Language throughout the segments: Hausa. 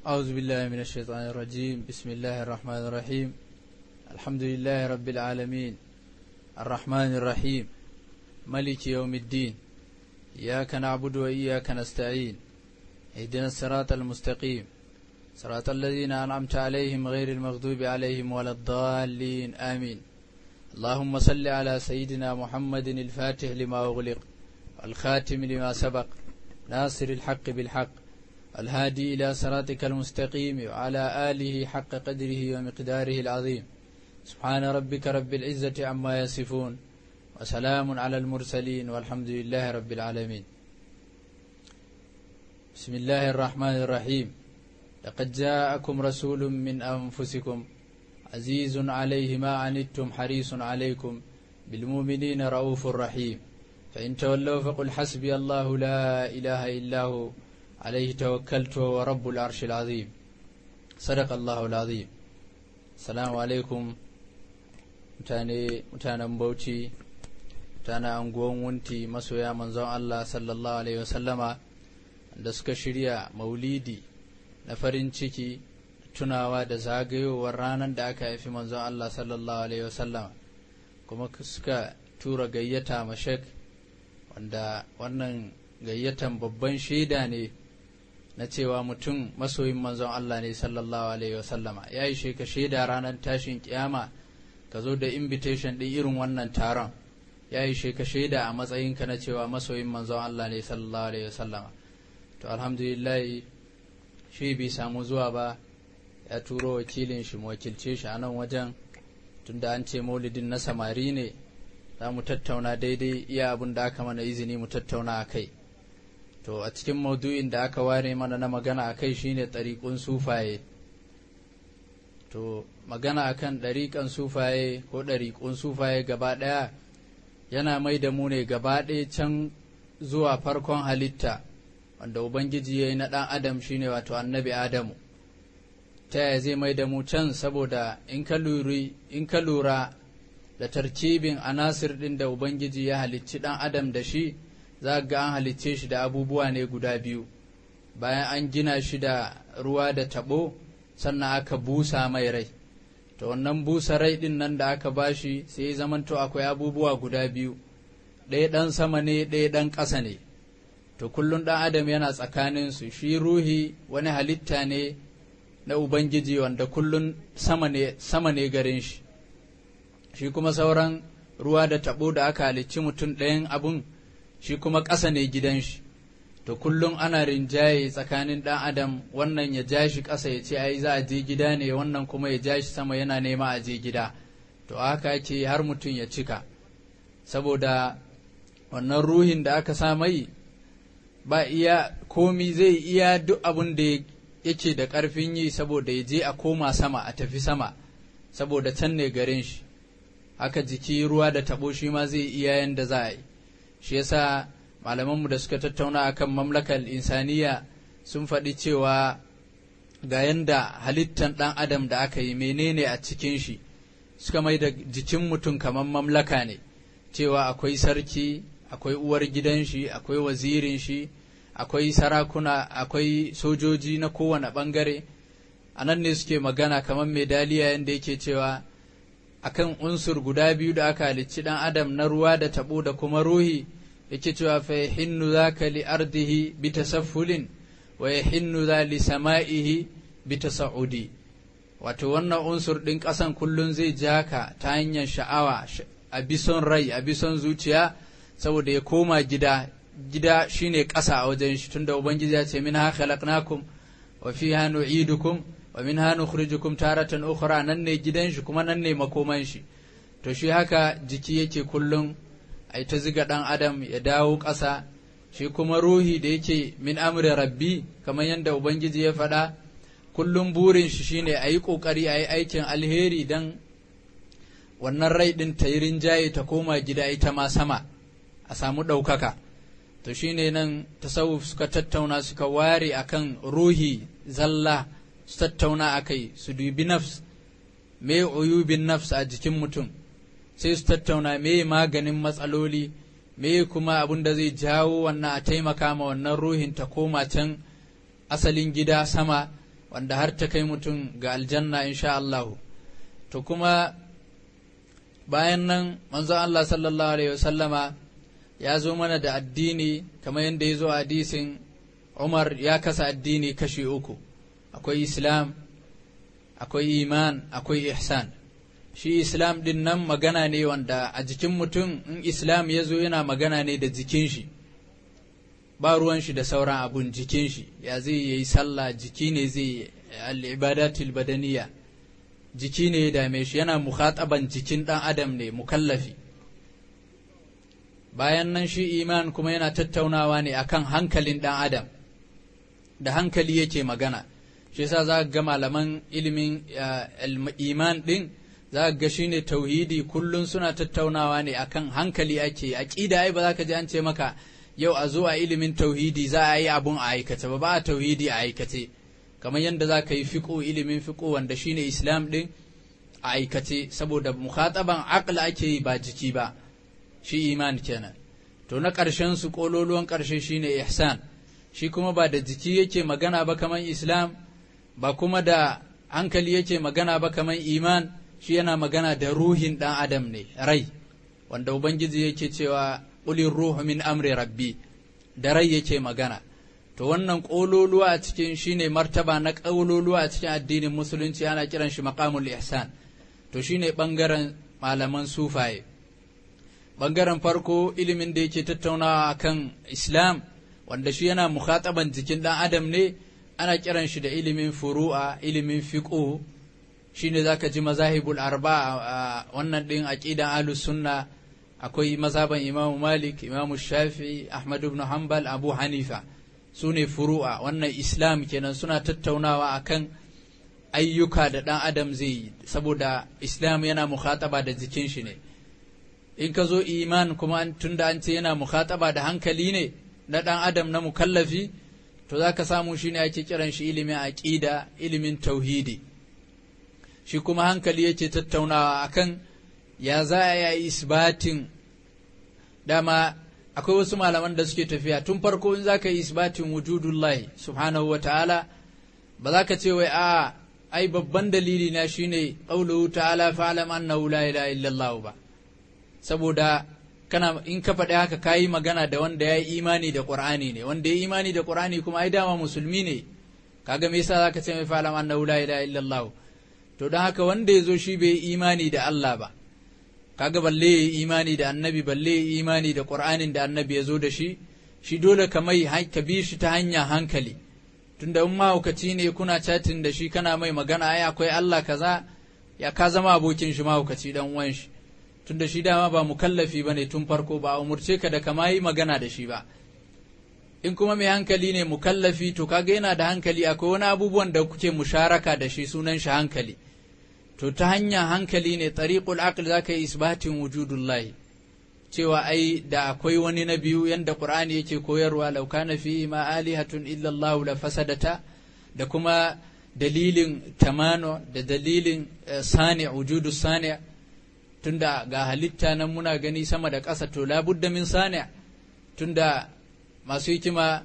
أعوذ بالله من الشيطان الرجيم بسم الله الرحمن الرحيم الحمد لله رب العالمين الرحمن الرحيم ملك يوم الدين إياك نعبد وإياك نستعين اهدنا الصراط المستقيم صراط الذين أنعمت عليهم غير المغضوب عليهم ولا الضالين آمين اللهم صل على سيدنا محمد الفاتح لما أغلق الخاتم لما سبق ناصر الحق بالحق الهادي إلى صراطك المستقيم وعلى آله حق قدره ومقداره العظيم سبحان ربك رب العزة عما يصفون وسلام على المرسلين والحمد لله رب العالمين بسم الله الرحمن الرحيم لقد جاءكم رسول من أنفسكم عزيز عليه ما عنتم حريص عليكم بالمؤمنين رؤوف رحيم فإن تولوا فقل حسبي الله لا إله إلا هو عليه توكلت ورب العرش العظيم صدق الله العظيم السلام عليكم mutane mutanen bauchi mutanen anguwan wunti masoya manzon Allah sallallahu alaihi wasallama da suka shirya maulidi na farin ciki tunawa da zagayowar ranar da aka haifi manzon Allah sallallahu alaihi wasallama kuma suka tura gayyata mashek wanda wannan gayyatan babban shaida ne na cewa mutum masoyin manzon Allah ne sallallahu alaihi wasallama ya yi ka shaida ranar tashin kiyama ka zo da invitation ɗin irin wannan taron ya yi ka shaida a matsayinka na cewa masoyin manzon Allah ne sallallahu alaihi wasallama to alhamdulillah shi bai samu zuwa ba ya turo wakilin shi wakilce shi a nan wajen tunda an ce maulidin na samari ne za mu tattauna daidai iya abin da aka mana izini mu tattauna a kai to a cikin maudu'in da aka ware mana na magana a kai shine ɗariƙun sufaye to magana akan ɗariƙan sufaye ko ɗariƙun sufaye gaba ɗaya yana mai da mu ne gaba ɗaya can zuwa farkon halitta wanda ubangiji ya yi na ɗan adam shine wato annabi adamu ta yaya zai mai da mu can saboda in ka lura da tarkibin anasir ɗin da ubangiji ya halicci ɗan adam da shi za ga an halicce shi da abubuwa ne guda biyu bayan an gina shi da ruwa da taɓo sannan aka busa mai rai to wannan busa rai ɗin nan da aka bashi sai ya zamanto akwai abubuwa guda biyu ɗaya ɗan sama ne ɗaya ɗan ƙasa ne to kullum ɗan adam yana tsakaninsu shi ruhi wani halitta ne na ubangiji wanda kullum sama ne sama ne garin shi shi kuma sauran ruwa da taɓo da aka halicci mutum ɗayan abun shi kuma ƙasa ne gidan shi to kullum ana rinjaye tsakanin ɗan adam wannan ya ja shi ƙasa ya ce ai za a je gida ne wannan kuma ya ja shi sama yana nema a je gida to haka ake har mutum ya cika saboda wannan ruhin da aka sa mai ba iya komi zai iya duk abin da yake da ƙarfin yi saboda ya je a koma sama a tafi sama saboda can ne garin shi haka jiki ruwa da taɓo shi ma zai iya yanda za a yi shi yasa malamanmu da suka tattauna akan mamlakar insaniya sun faɗi cewa ga yanda halittan ɗan adam da aka yi menene a cikin shi suka mai da jikin mutum kamar mamlaka ne cewa akwai sarki akwai uwar gidan shi akwai wazirin shi akwai sarakuna akwai sojoji na kowane ɓangare a nan ne suke magana kamar medaliya yadda yake cewa akan unsur guda biyu da aka halicci ɗan adam na ruwa da taɓo da kuma ruhi yake cewa fa yahinnu zaka li ardihi bi tasaffulin wa yahinnu za li sama'ihi bi tasa'udi wato wannan unsur ɗin ƙasan kullun zai ja ka ta hanyar sha'awa a bison rai a bison zuciya saboda ya koma gida gida shine ƙasa a wajen shi tunda ubangiji ya ce min ha khalaqnakum wa fiha nu'idukum wa min ha nukhrijukum taratan ukhra nan ne gidan shi kuma nan ne makoman shi to shi haka jiki yake kullum ai ta ziga dan adam ya dawo ƙasa shi kuma ruhi da yake min amri rabbi kamar yadda ubangiji ya faɗa kullum burin shi shine a yi ƙoƙari a yi aikin alheri dan wannan rai ɗin ta yi rinjaye ta koma gida ita ma sama a samu ɗaukaka to shine nan tasawuf suka tattauna suka ware akan ruhi zalla su tattauna a kai su dubi nafs me uyubin nafs a jikin mutum sai su tattauna me maganin matsaloli me kuma abin da zai jawo wannan a taimaka ma wannan ruhin ta koma can asalin gida sama wanda har ta kai mutum ga aljanna insha Allah to kuma bayan nan manzon Allah sallallahu alaihi wasallama ya zo mana da addini kamar yadda ya zo a hadisin Umar ya kasa addini kashi uku akwai Islam akwai iman akwai ihsan shi Islam din nan magana ne wanda a jikin mutum in Islam ya zo yana magana ne da jikin shi ba ruwan shi da sauran abun jikin shi ya zai yi sallah jiki ne zai al-ibadatul badaniya jiki ne ya dame shi yana mukhataban jikin dan adam ne mukallafi bayan nan shi iman kuma yana tattaunawa ne akan hankalin dan adam da hankali yake magana shi yasa za ga malaman ilimin iman din za ga shine tauhidi kullun suna tattaunawa ne akan hankali ake aqida ai ba za ka ji an ce maka yau a zo a ilimin tauhidi za a yi abun a aikace ba ba a tauhidi a aikace kamar yadda za ka yi fiƙo ilimin fiƙo wanda shine islam ɗin a aikace saboda mukhataban aql ake yi ba jiki ba shi iman kenan to na ƙarshen su ƙololuwan ƙarshe shine ihsan shi kuma ba da jiki yake magana ba kamar islam ba kuma da hankali yake magana ba kamar iman shi yana magana da ruhin ɗan adam ne rai wanda ubangiji yake cewa ƙulin ruhu min amri rabbi da rai yake magana to wannan ƙololuwa a cikin shine martaba na ƙololuwa a cikin addinin musulunci ana kiran shi maqamul ihsan to shine ɓangaren malaman sufaye ɓangaren farko ilimin da yake tattaunawa akan islam wanda shi yana mukhataban jikin ɗan adam ne ana kiran shi da ilimin furu'a ilimin fiqh shine zaka ji mazahibul arba a wannan din aqidan ahlus sunna akwai mazhaban imamu malik imamu shafi'i ahmad ibn hanbal abu hanifa su ne furu'a wannan islam kenan suna tattaunawa akan ayyuka da ɗan adam zai yi saboda islam yana mukhataba da jikin shi ne in ka zo iman kuma tunda an ce yana mukhataba da hankali ne na ɗan adam na mukallafi to za ka samu shi ne ake kiran shi ilimin aƙida ilimin tauhidi shi kuma hankali yake tattaunawa akan ya za a yi isbatin dama akwai wasu malaman da suke tafiya tun farko in za ka yi isbatin wujudullahi subhanahu wa ta'ala ba za ka ce wai a ai babban dalili na shine qauluhu ta'ala fa'lam annahu la ilaha illallah ba saboda kana in ka faɗi haka kayi magana da wanda ya yi imani da qur'ani ne wanda ya yi imani da qur'ani kuma ai dama musulmi ne kaga me yasa zaka ce mai fa'lam annahu la ilaha illallah to don haka wanda ya zo shi bai imani da Allah ba kaga balle ya yi imani da annabi balle ya yi imani da qur'anin da annabi ya zo da shi shi dole ka mai ka bi shi ta hanya hankali tunda in mahaukaci ne kuna chatin da shi kana mai magana ai akwai Allah kaza ya ka zama abokin shi mahaukaci dan uwan shi tunda shi dama ba mukallafi bane tun farko ba umurce ka da kama yi magana da shi ba in kuma mai hankali ne mukallafi to kaga yana da hankali akwai wani abubuwan da kuke musharaka da shi sunan shi hankali to ta hanyar hankali ne tariqul aql zaka yi isbatin wujudullahi cewa ai da akwai wani na biyu yanda qur'ani yake koyarwa law kana fi ma alihatun illa Allah la fasadata da kuma dalilin tamano da dalilin sani wujudu sani tunda ga halitta nan muna gani sama da ƙasa to labudda min sani tunda masu hikima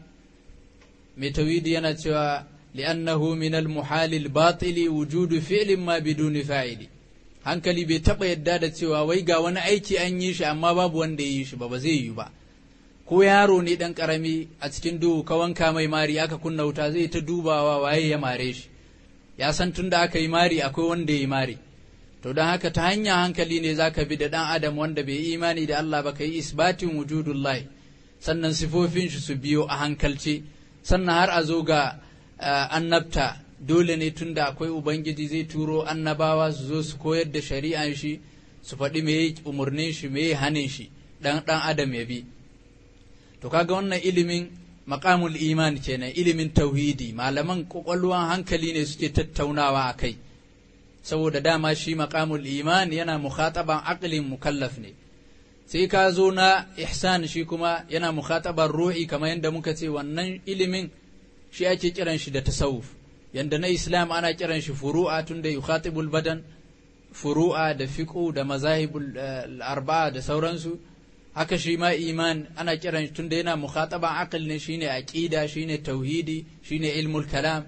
mai tawidi yana cewa li'annahu min al-muhal al-batil wujudu fi'lin ma biduni fa'ili hankali bai taba yadda da cewa wai ga wani aiki an yi shi amma babu wanda ya yi shi ba ba zai yi ba ko yaro ne dan karami a cikin duhu ka wanka mai mari aka kunna wuta zai ta dubawa waye ya mare shi ya san tunda aka yi mari akwai wanda ya yi mari to don haka ta hanya hankali ne zaka bi da dan adam wanda bai yi imani da Allah ba kai isbatin wujudullahi sannan sifofin shi su biyo a hankalce sannan har a zo ga annabta dole ne tunda akwai ubangiji zai turo annabawa su zo su koyar da shari'an shi su faɗi me umarnin shi me hanin shi dan dan adam ya bi to kaga wannan ilimin maqamul iman kenan ilimin tauhidi malaman kwakwalwan hankali ne suke tattaunawa a kai saboda dama shi maqamul iman yana mukhataban aqlin mukallaf ne sai ka zo na ihsan shi kuma yana mukhatabar ruhi kamar yadda muka ce wannan ilimin shi ake kiran shi da tasawuf yanda na islam ana kiran shi furu'a tunda yukhatibul badan furu'a da fiqhu da mazahibul arba'a da sauransu haka shi ma iman ana kiran shi tunda yana mukhataban aql ne shine aqida shine tauhidi shine ilmul kalam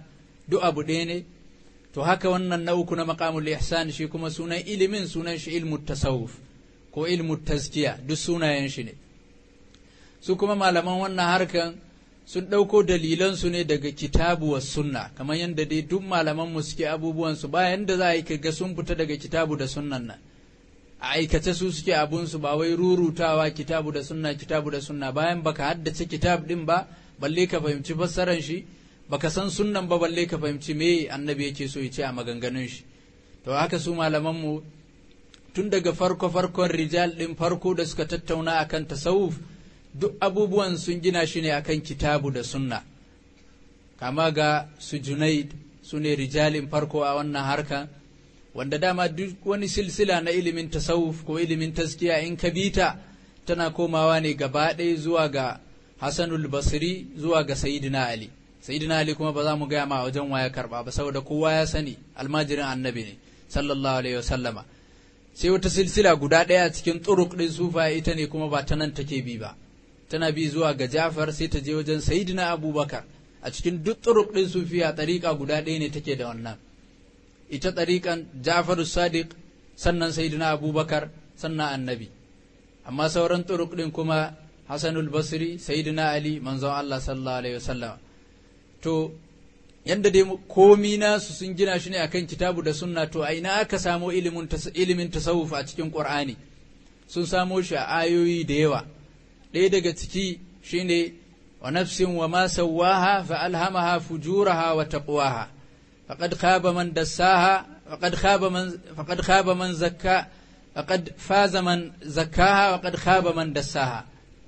duk abu ɗaya ne to haka wannan na uku na maqamul ihsan shi kuma sunan ilimin sunan shi ilmu tasawuf ko ilmu tazkiya duk sunayen shi ne su kuma malaman wannan harkan sun ɗauko dalilansu ne daga kitabu wa sunna kamar yadda dai duk malaman mu suke abubuwansu bayan da za a yi ga sun fita daga kitabu da sunnan nan a aikace su suke abunsu ba wai rurutawa kitabu da sunna kitabu da sunna bayan baka haddace kitab din ba balle ka fahimci fassaran shi baka san sunnan ba balle ka fahimci me annabi yake so ya ce a maganganun shi to haka su malaman mu tun daga farko farkon rijal din farko da suka tattauna akan tasawuf duk abubuwan sun gina shi ne akan kitabu da sunna kama ga su junaid su ne rijalin farko a wannan harkan wanda dama duk wani silsila na ilimin tasawuf ko ilimin taskiya in ka bita tana komawa ne gaba ɗaya zuwa ga hasanul basri zuwa ga sayyidina ali sayyidina ali kuma ba za mu gaya ma wajen waya karba ba saboda kowa ya sani almajirin annabi ne sallallahu alaihi wasallama sai wata silsila guda ɗaya cikin turuk ɗin sufa ita ne kuma ba ta nan take bi ba tana bi zuwa ga jafar sai ta je wajen sayyidina abubakar a cikin duk turuk ɗin sufiya ɗariƙa guda ɗaya ne take da wannan ita ɗariƙan Jafaru Sadiq sannan Sayyidina Abubakar sannan Annabi amma sauran turuk ɗin kuma Hassanul Basri Sayyidina Ali manzon Allah sallallahu alaihi wasallam to yanda dai komi nasu sun gina shi ne akan kitabu da sunna to a ina aka samo ilimin ilimin tasawuf a cikin Qur'ani sun samo shi a ayoyi da yawa ɗaya daga ciki shine wa nafsin wa ma sawwaha fa alhamaha fujuraha wa taqwaha فقد خاب من دساها فقد خاب من فقد خاب من زكا فقد فاز من زكاها وقد خاب من دساها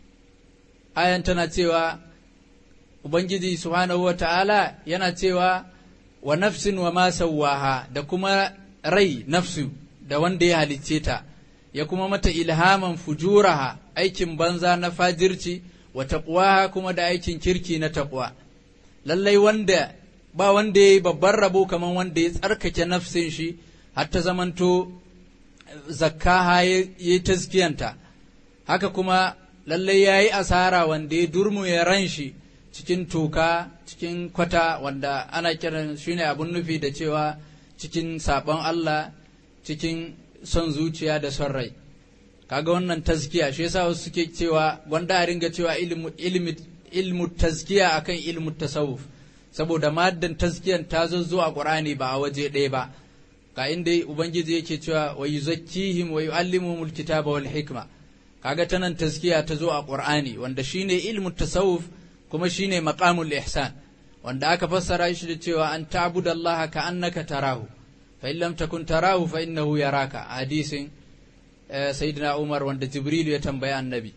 ayan tana cewa ubangiji subhanahu wa ta'ala yana cewa wa nafsin wa ma sawwaha da kuma rai nafsu da wanda ya halicce ta ya kuma mata ilhaman fujuraha aikin banza na fajirci wa taqwaha kuma da aikin kirki na taqwa lallai wanda ba wanda ya yi babban rabo kamar wanda ya tsarkake nafsin shi har ta zamanto zakkaha ya yi taskiyanta haka kuma lallai ya yi asara wanda ya durmu ya ran shi cikin toka cikin kwata wanda ana kiran shi ne abin nufi da cewa cikin sabon Allah cikin son zuciya da son rai kaga wannan taskiya shi yasa wasu suke cewa wanda a ringa cewa ilmu ilmu tazkiya akan ilmu tasawuf saboda maddan taskiyan ta zo a Qur'ani ba a waje ɗaya ba ka inda ubangiji yake cewa wa yuzakkihim wa yuallimuhumul kitaba wal hikma kaga ta nan taskiya ta zo a Qur'ani wanda shine ilmu tasawuf kuma shine maqamul ihsan wanda aka fassara shi da cewa an ta'budallaha ka annaka tarahu fa in lam takun tarahu fa innahu yaraka hadisin sayyidina Umar wanda Jibril ya tambaya annabi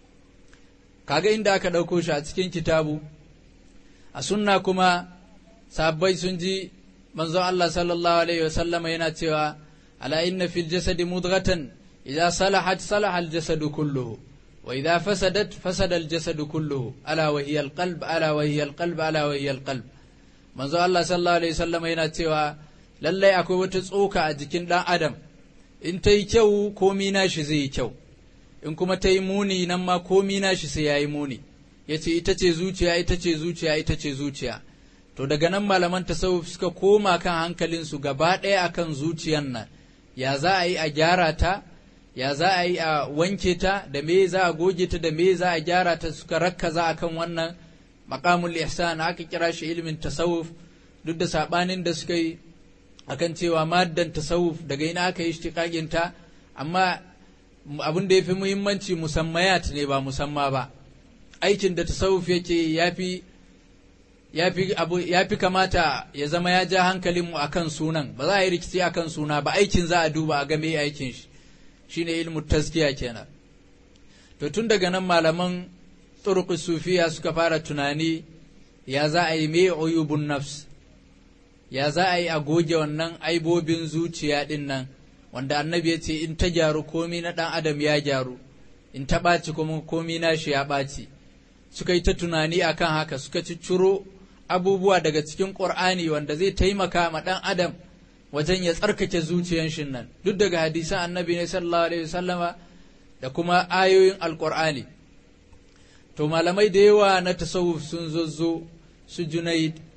kaga inda aka ɗauko shi a cikin kitabu a sunna kuma sabbai sun ji manzon Allah sallallahu alaihi wa sallama yana cewa ala inna fil jasadi mudghatan idza salahat salaha al jasadu kulluhu wa idza fasadat fasada al jasadu kulluhu ala wa hiya al qalb ala wa hiya al qalb ala wa hiya al qalb manzon Allah sallallahu alaihi wa sallama yana cewa lallai akwai wata tsoka a jikin dan adam in ta yi kyau komi nashi zai yi kyau in kuma ta yi muni nan ma komi nashi sai ya yi muni ya ce ita ce zuciya ita ce zuciya ita ce zuciya to daga nan malaman tasawuf suka koma kan hankalinsu gaba ɗaya akan zuciyan nan ya za a yi a gyara ta ya za a yi a wanke ta da me za a goge ta da me za a gyara ta suka rakkaza akan wannan maqamul ihsan aka kira shi ilimin tasawuf duk da sabanin da suka yi akan cewa maddan tasawuf daga ina aka yi ishtiqaqin ta amma abin da yafi muhimmanci musammayat ne ba musamma ba aikin da tasawuf yake yafi yafi abu yafi kamata ya zama ya ja hankalin mu akan sunan ba za a yi rikici akan suna ba aikin za a duba a ga me aikin shi shine ilmu tazkiya kenan to tun daga nan malaman turuq sufiya suka fara tunani ya za a yi me uyubun nafs ya za a yi a goge wannan aibobin zuciya din nan wanda annabi ya ce in ta gyaru komi na ɗan adam ya gyaru in ta ɓaci kuma komi na shi ya ɓaci suka yi ta tunani akan haka suka cicciro abubuwa daga cikin ƙur'ani wanda zai taimaka ma ɗan adam wajen ya tsarkake zuciyan shi nan duk daga hadisan annabi ne sallallahu alaihi wasallama da kuma ayoyin alƙur'ani to malamai da yawa na tasawuf sun zozzo su junaid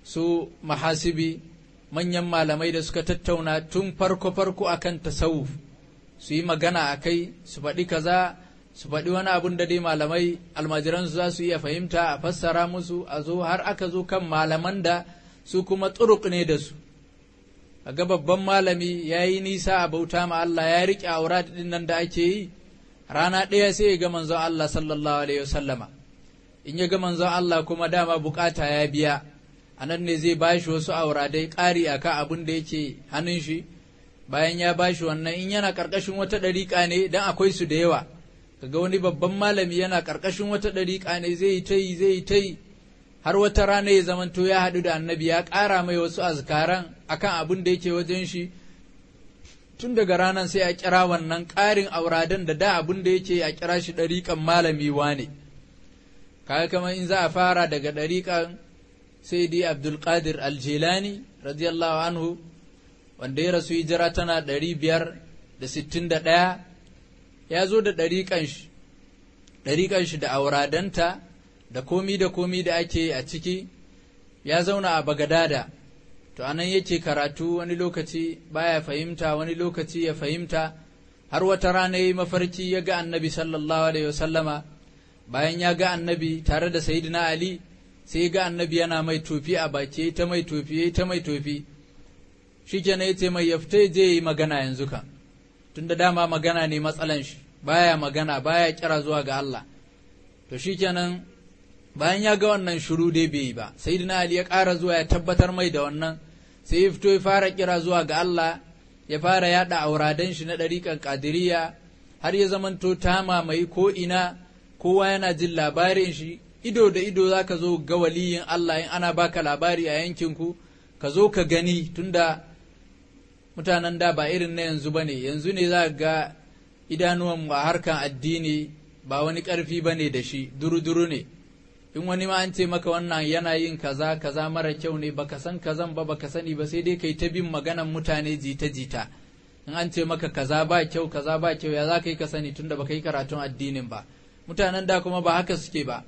su mahasibi manyan malamai da suka tattauna tun farko-farko akan tasawuf su yi magana a kai su faɗi kaza su faɗi wani abun da dai malamai almajiransu za su iya fahimta a fassara musu a zo har aka zo kan malaman da su kuma turuk ne da su ga babban malami ya yi nisa a bauta ma Allah ya riƙe aura ɗin nan da ake yi rana ɗaya sai ya ga manzon Allah sallallahu alaihi wasallama in ya ga manzon Allah kuma dama bukata ya biya a nan ne zai bashi wasu auradai ƙari a kan abin da yake hannun shi bayan ya bashi wannan in yana ƙarƙashin wata ɗariƙa ne dan akwai su da yawa kaga wani babban malami yana ƙarƙashin wata ɗariƙa ne zai yi ta yi zai yi ta yi har wata rana ya zamanto ya haɗu da annabi ya ƙara mai wasu azkaran akan abin da yake wajen shi tun daga ranar sai a kira wannan ƙarin auradan da da abin da yake a kira shi ɗariƙan malami wane kaga kamar in za a fara daga ɗariƙan sai dai abdulkadir aljilani radiyallahu anhu wanda ya rasu hijira tana ɗari biyar da sittin da ɗaya ya zo da ɗariƙan shi ɗariƙan shi da auradanta da komi da komi da ake a ciki ya zauna a bagadada to anan yake karatu wani lokaci baya fahimta wani lokaci ya fahimta har wata rana yayi mafarki ya ga annabi sallallahu alaihi wasallama bayan ya ga annabi tare da sayyidina ali sai ga annabi yana mai tofi a baki ta mai tofi ta mai tofi shikenan yace mai yafta je yi magana yanzu kan tunda dama magana ne matsalan shi baya magana baya kira zuwa ga Allah to shikenan bayan ya ga wannan shiru dai bai yi ba sayyidina ali ya ƙara zuwa ya tabbatar mai da wannan sai ya fito ya fara kira zuwa ga Allah ya fara yada auradan shi na ɗariƙan ƙadiriya har ya zamanto ta mamaye ko ina kowa yana jin labarin shi ido da ido za ka zo ga waliyin Allah in ana baka labari a yankinku ka zo ka gani tunda mutanen da ba irin na yanzu ba ne yanzu ne za ga idanuwanmu a harkan addini ba wani ƙarfi ba ne da shi duru-duru ne in wani ma an ce maka wannan yana yin kaza kaza mara kyau ne baka san kazan ba baka sani ba sai dai kai ta bin maganan mutane jita jita in an ce maka kaza ba kyau kaza ba kyau ya za ka yi ka sani tunda baka yi karatun addinin ba mutanen da kuma ba haka suke ba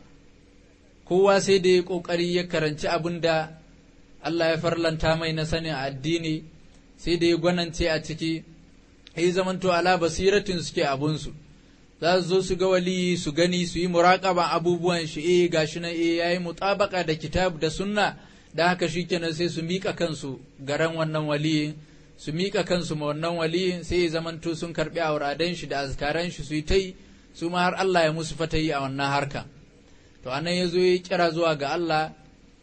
kowa sai da ya kokari ya karanci abin da Allah ya farlanta mai na sanin addini sai da ya gwanance a ciki ya zamanto ala basiratin suke abunsu za su zo su ga waliyi su gani su yi muraƙaban abubuwan shi eh gashi nan eh yayi mutabaka da kitab da sunna da haka shikenan sai su mika kansu garan wannan waliyin su mika kansu ma wannan waliyin sai ya zamanto sun karbi auradan shi da azkaran shi su yi tai su ma har Allah ya musu fatayi a wannan harka to anan ya zo ya kira zuwa ga Allah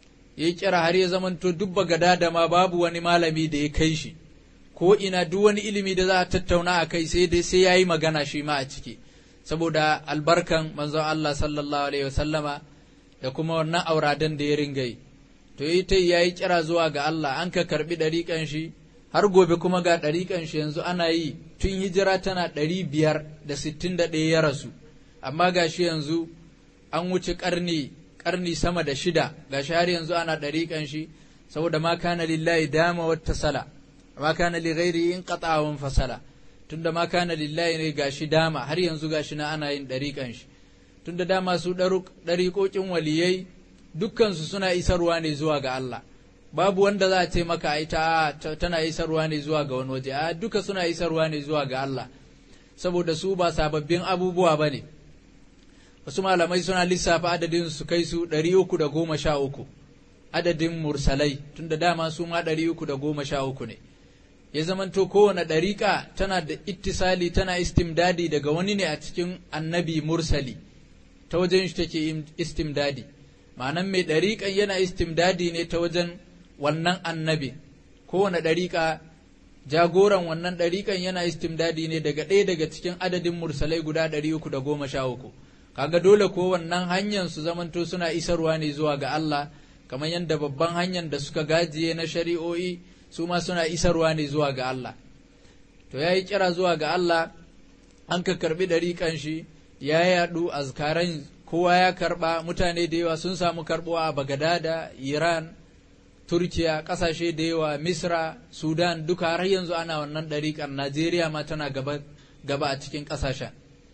ya kira har ya zamanto dubba gada da ma babu wani malami da ya kai shi ko ina duk wani ilimi da za a tattauna a kai sai dai sai yayi magana shi ma a ciki saboda albarkan manzon Allah sallallahu alaihi wasallama da kuma wannan auradan da ya ringa yi to yi ta yayi kira zuwa ga Allah an ka karbi ɗariƙan shi har gobe kuma ga ɗariƙan shi yanzu ana yi tun hijira tana ɗari biyar da sittin da ɗaya ya rasu amma ga shi yanzu an wuce ƙarni ƙarni sama da shida ga shi har yanzu ana ɗariƙan shi saboda ma kana lillahi dama wata sala ma kana li ghairi in qata'awan fasala tunda ma kana lillahi ne gashi dama har yanzu gashi na ana yin ɗariƙan shi tunda dama su ɗariƙoƙin waliyai dukkansu suna isarwa ne zuwa ga Allah babu wanda za a ce maka ita tana isarwa ne zuwa ga wani waje a duka suna isarwa ne zuwa ga Allah saboda su ba sababbin abubuwa ba ne wasu malamai suna lissafa adadin su kai su ɗari uku da goma sha uku adadin mursalai tunda dama su ma ɗari uku da goma sha uku ne ya zamanto kowane ɗariƙa tana da ittisali tana istimdadi daga wani ne a cikin annabi mursali ta wajen shi take istimdadi ma'anan mai ɗariƙan yana istimdadi ne ta wajen wannan annabi kowane ɗariƙa jagoran wannan ɗariƙan yana istimdadi ne daga ɗaya daga cikin adadin mursalai guda ɗari uku da goma sha uku kaga dole ko wannan hanyar su zamanto suna isarwa ne zuwa ga Allah kamar yadda babban hanyar da suka gajiye na shari'o'i su ma suna isarwa ne zuwa ga Allah to ya yi kira zuwa ga Allah an ka karbi ɗariƙan shi ya yaɗu azkaran kowa ya karɓa mutane da yawa sun samu karɓuwa a bagadada iran turkiya ƙasashe da yawa misra sudan duka har yanzu ana wannan ɗariƙar najeriya ma tana gaba, gaba a cikin ƙasashen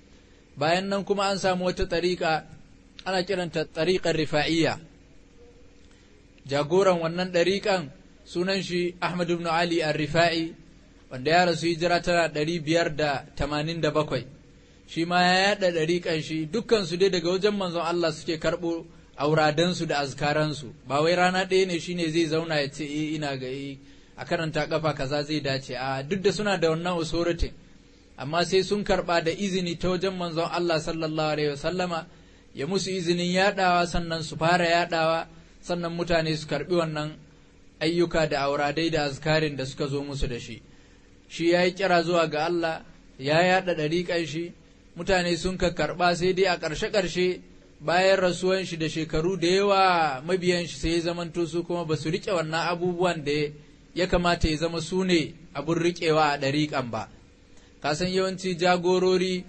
bayan nan kuma an samu wata ɗariƙa ana kiranta ɗariƙar rifa'iyya jagoran wannan ɗariƙan sunan shi Ahmad ibn Ali al-Rifa'i wanda ya rasu hijira tana ɗari biyar da tamanin da bakwai shi ma ya yaɗa ɗariƙan shi dukkansu dai daga wajen manzon Allah suke karɓo auradansu da azkaransu ba wai rana ɗaya ne shine zai zauna ya ce eh ina ga eh a karanta kafa kaza zai dace a duk da suna da wannan authority amma sai sun karɓa da izini ta wajen manzon Allah sallallahu alaihi wasallama ya musu izinin yaɗawa sannan su fara yaɗawa sannan mutane su karɓi wannan ayyuka da auradai da azkarin da suka zo musu da shi shi ya yi kira zuwa ga Allah ya yaɗa ɗariƙan shi mutane sun ka karɓa sai dai a ƙarshe-ƙarshe bayan rasuwan shi da shekaru da yawa mabiyan shi sai ya zamanto su kuma ba su riƙe wannan abubuwan da ya kamata ya zama su ne abin riƙewa a ɗariƙan ba kasan yawanci jagorori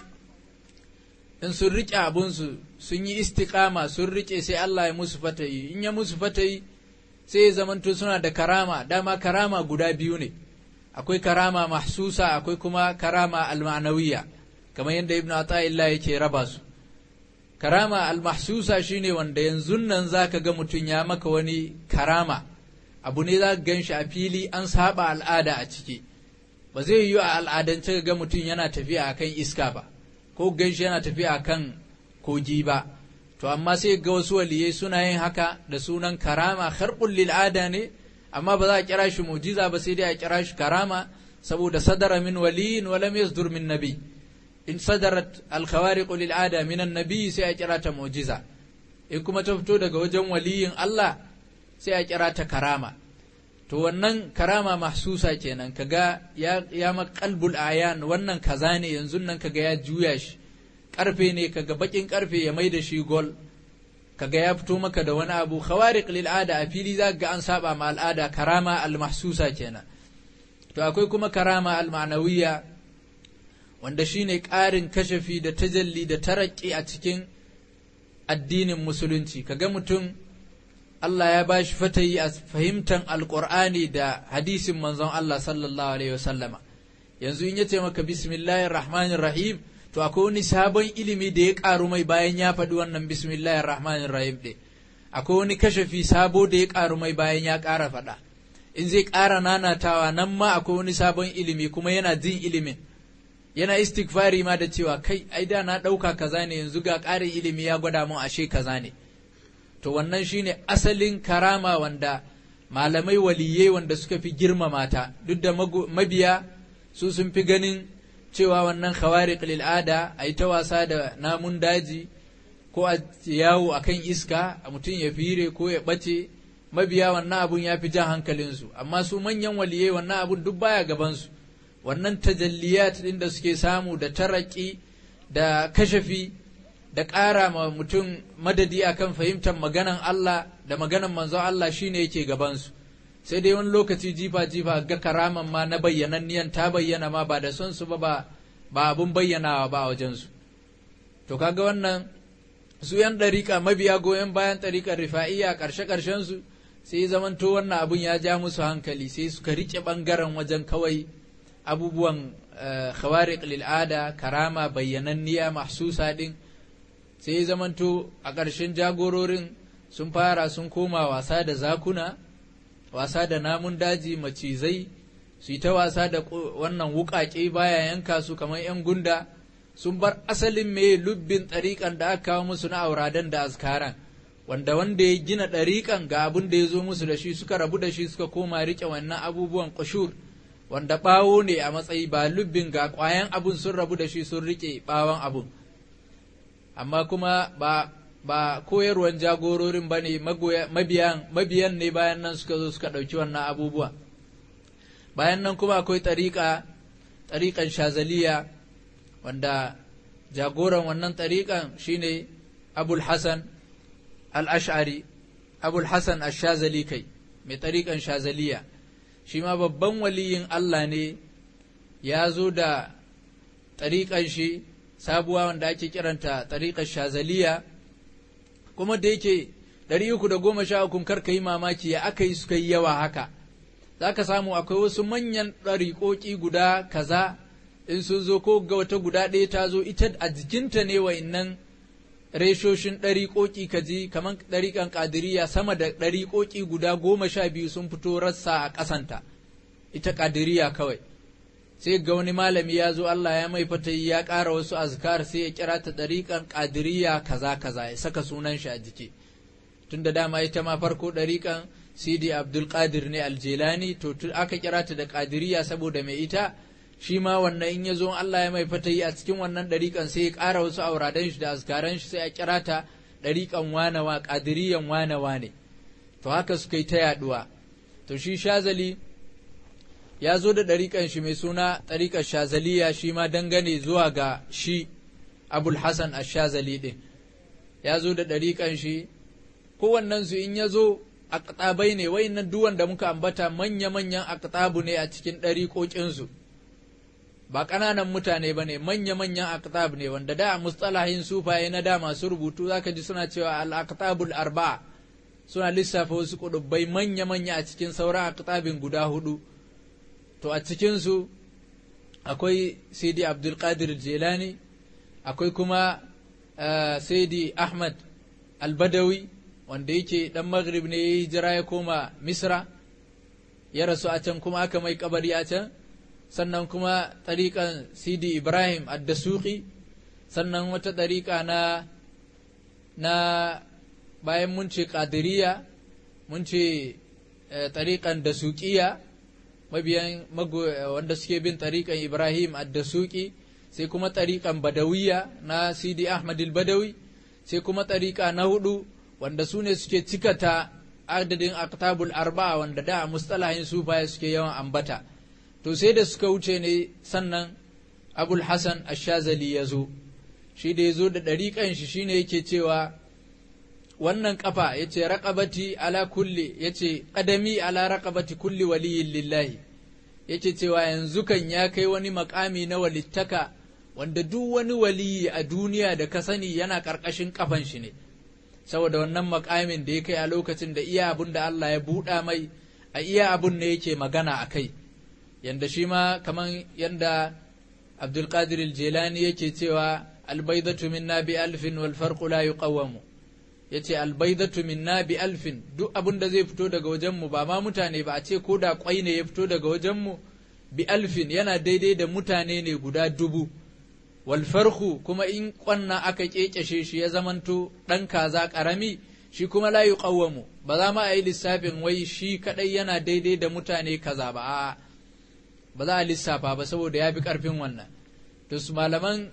in sun riƙe abinsu sun yi istiƙama sun riƙe sai Allah ya musu fatayi in ya musu fatayi sai ya zamanto suna da karama dama karama guda biyu ne akwai karama mahsusa akwai kuma karama almanawiya kamar yadda ibn ata'illah yake raba su karama almahsusa shine wanda yanzu nan zaka ga mutum ya maka wani karama abu ne za ka gan shi a fili an saba al'ada a ciki ba zai yiwu a al'adance ga mutum yana tafiya akan iska ba ko gan shi yana tafiya akan kogi ba to amma sai ga wasu waliyai suna yin haka da sunan karama kharqul lil ada ne amma ba za a kira shi mujiza ba sai dai a kira shi karama saboda sadara min waliyin wa lam yasdur min nabi in sadarat al khawariq lil ada min an nabi sai a kira ta mujiza in kuma ta fito daga wajen waliyin Allah sai a kira ta karama to wannan karama mahsusa kenan kaga ya ya maqalbul ayan wannan kaza ne yanzu nan kaga ya juya shi karfe ne kaga bakin karfe ya mai da shi gol kaga ya fito maka da wani abu khawariq lil ada a fili za ga an saba ma al'ada karama al mahsusa kenan to akwai kuma karama al ma'nawiyya wanda shine ƙarin kashafi da tajalli da taraki a cikin addinin musulunci kaga mutum Allah ya ba shi fatayi a fahimtar alƙur'ani da hadisin manzon Allah sallallahu alaihi wasallama yanzu in yace maka bismillahir rahmanir rahim to akwai wani sabon ilimi da ya ƙaru mai bayan ya faɗi wannan bismillahir rahmanir rahim ɗin akwai wani kashafi sabo da ya ƙaru mai bayan ya ƙara faɗa in zai ƙara nanatawa nan ma akwai wani sabon ilimi kuma yana jin ilimin yana istighfari ma da cewa kai ai da na ɗauka kaza ne yanzu ga ƙarin ilimi ya gwada mun ashe kaza ne to wannan shine asalin karama wanda malamai waliyai wanda suka fi girmama ta duk da mabiya su sun fi ganin cewa wannan khawariq lil ada a yi ta wasa da namun daji ko a yawo a kan iska a mutum ya fire ko ya ɓace mabiya wannan abun ya fi jan hankalinsu amma su manyan waliyai wannan abun duk baya gabansu wannan tajalliyat ɗin da suke samu da taraki da kashafi da ƙara ma mutum madadi akan fahimtar maganan Allah da maganan manzon Allah shine yake gabansu sai dai wani lokaci jifa jifa ga karaman ma na bayyananniyan ta bayyana ma ba da son su ba ba abun bayyanawa ba a wajensu to kaga wannan su yan ɗariƙa mabiya goyon bayan ɗariƙar rifa'iyya ƙarshe ƙarshen su sai zamanto wannan abun ya ja musu hankali sai suka riƙe ɓangaren wajen kawai abubuwan khawariq lil'ada karama bayyananniya mahsusa ɗin sai zamanto a ƙarshen jagororin sun fara sun koma wasa da zakuna wasa da namun daji macizai su yi ta wasa da wannan wuƙaƙe baya yanka su kamar 'yan gunda sun bar asalin mai lubbin ɗariƙan da aka kawo musu na auradan da azkaran wanda wanda ya gina ɗariƙan ga abin da ya zo musu da shi suka rabu da shi suka koma riƙe wannan abubuwan ƙushur wanda ɓawo ne a matsayi ba lubbin ga ƙwayan abun sun rabu da shi sun riƙe ɓawon abun amma kuma ba ba koyarwan jagororin ba ne mabiyan mabiyan ne bayan nan suka zo suka ɗauki wannan abubuwa bayan nan kuma akwai ɗariƙa ɗariƙan shazaliya wanda jagoran wannan ɗariƙan shine abul hasan al-ash'ari abul hasan ash-shazali kai mai ɗariƙan shazaliya shi ma babban waliyin Allah ne ya zo da ɗariƙan shi sabuwa wanda ake kiranta ɗariƙar shazaliya kuma da yake ɗari uku da goma sha ukun karka yi mamaki ya aka yi suka yi yawa haka za ka samu akwai wasu manyan ɗariƙoƙi guda kaza in sun zo ko ga wata guda ɗaya ta zo ita a jikinta ne wa innan reshoshin ɗariƙoƙi ka ji kamar ɗariƙan ƙadiriya sama da ɗariƙoƙi guda goma sha biyu sun fito rassa a ƙasanta ita ƙadiriya kawai sai ga wani malami ya zo Allah ya mai fatayi ya ƙara wasu azkar sai ya kira ta ɗariƙan ƙadiriya kaza kaza ya saka sunan shi a jiki tun da dama ita ma farko ɗariƙan sidi abdul qadir ne aljelani to aka kira ta da ƙadiriya saboda mai ita shi ma wannan in ya zo Allah ya mai fatayi a cikin wannan ɗariƙan sai ya ƙara wasu auradan shi da azkaran shi sai a kira ta ɗariƙan wanawa ƙadiriyan wanawa ne to haka suka yi ta yaɗuwa to shi shazali ya zo da ɗariƙan shi mai suna ɗariƙar shazaliya shi ma dangane zuwa ga shi abul hasan shazali ɗin ya zo da ɗariƙan shi kowannensu in ya zo aktabai ne wayannan duwan da muka ambata manya-manyan aktabu ne a cikin ɗariƙoƙinsu ba ƙananan mutane ba ne manya-manyan aktab ne wanda da mustalahin sufaye na da masu rubutu zaka ji suna cewa al-aktabul arba'a suna lissafa wasu kuɗubbai manya-manya a cikin sauran aktabin guda hudu to a cikinsu akwai Sidi Abdulkadir Jelani akwai kuma uh, Sidi Ahmad Albadawi wanda yake ɗan Maghrib ne ya yi hijira ya koma Misra ya rasu a can kuma aka mai kabari a can sannan kuma ɗariƙan Sidi Ibrahim Addasuki sannan wata ɗariƙa na na bayan mun ce ƙadiriya mun ce ɗariƙan dasuƙiya mabiyan wanda suke bin tariƙan Ibrahim addasuki sai kuma tariƙan Badawiya na Sidi Ahmad badawi sai kuma tariƙa na hudu wanda su ne suke cikata adadin aktabul arba'a wanda da a mustalahin sufaye suke yawan ambata to sai da suka wuce ne sannan Abul Hassan Ash-Shazali ya zo shi da ya zo da ɗariƙan shi shine yake cewa wannan kafa ya ce raƙabati ala kulli ya ce ƙadami ala raƙabati kulli waliyin lillahi yake cewa yanzu kan ya kai wani makami na walittaka wanda duk wani waliyi a duniya da ka sani yana ƙarƙashin kafan shi ne saboda wannan makamin da ya kai a lokacin da iya abun da Allah ya buɗa mai a iya abun ne yake magana a kai yanda shi ma kaman yanda Abdulkadir Jelani yake cewa albaidatu minna bi alfin wal farqu la yuqawwamu ya ce albaidatu minna bi alfin duk abin da zai fito daga wajenmu ba ma mutane ba a ce ko da kwai ne ya fito daga wajenmu bi alfin yana daidai da mutane ne guda dubu wal farhu kuma in kwanna aka kekeshe shi ya zamanto dan kaza karami shi kuma la yuqawwamu ba za ma a yi lissafin wai shi kadai yana daidai da mutane kaza ba a'a ba za a lissafa ba saboda ya fi karfin wannan to su malaman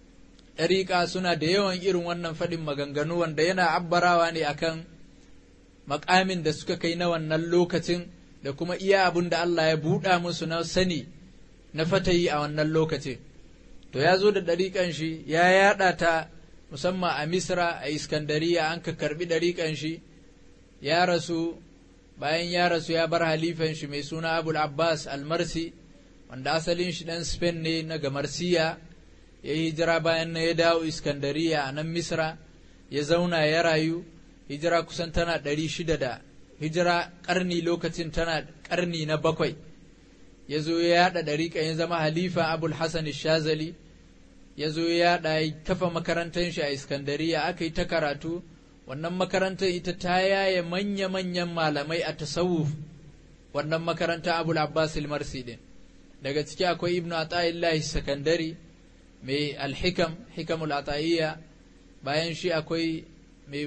ɗariƙa suna da yawan irin wannan faɗin maganganu wanda yana abbarawa ne akan makamin da suka kai na wannan lokacin da kuma iya abin da Allah ya buɗa musu na sani na fatayi a wannan lokacin to ya zo da ɗariƙan shi ya yaɗa ta musamman a misra a iskandariya an ka karɓi ɗariƙan shi ya rasu bayan ya rasu ya bar halifan shi mai suna abul abbas almarsi wanda asalin shi ɗan spain ne na gamarsiya ya yi hijira bayan na ya dawo iskandariya a nan misra ya zauna ya rayu hijira kusan tana ɗari shida da hijira ƙarni lokacin tana ƙarni na bakwai ya zo ya yaɗa ɗariƙa ya zama halifa abul hasan shazali ya zo ya yaɗa ya kafa makarantar shi a iskandariya aka yi ta karatu wannan makarantar ita ta yaye manya-manyan malamai a tasawuf wannan makaranta abul abbas marsi din daga ciki akwai ibnu ata'illahi sakandari mai alhikam hikamul ata'iyya bayan shi akwai mai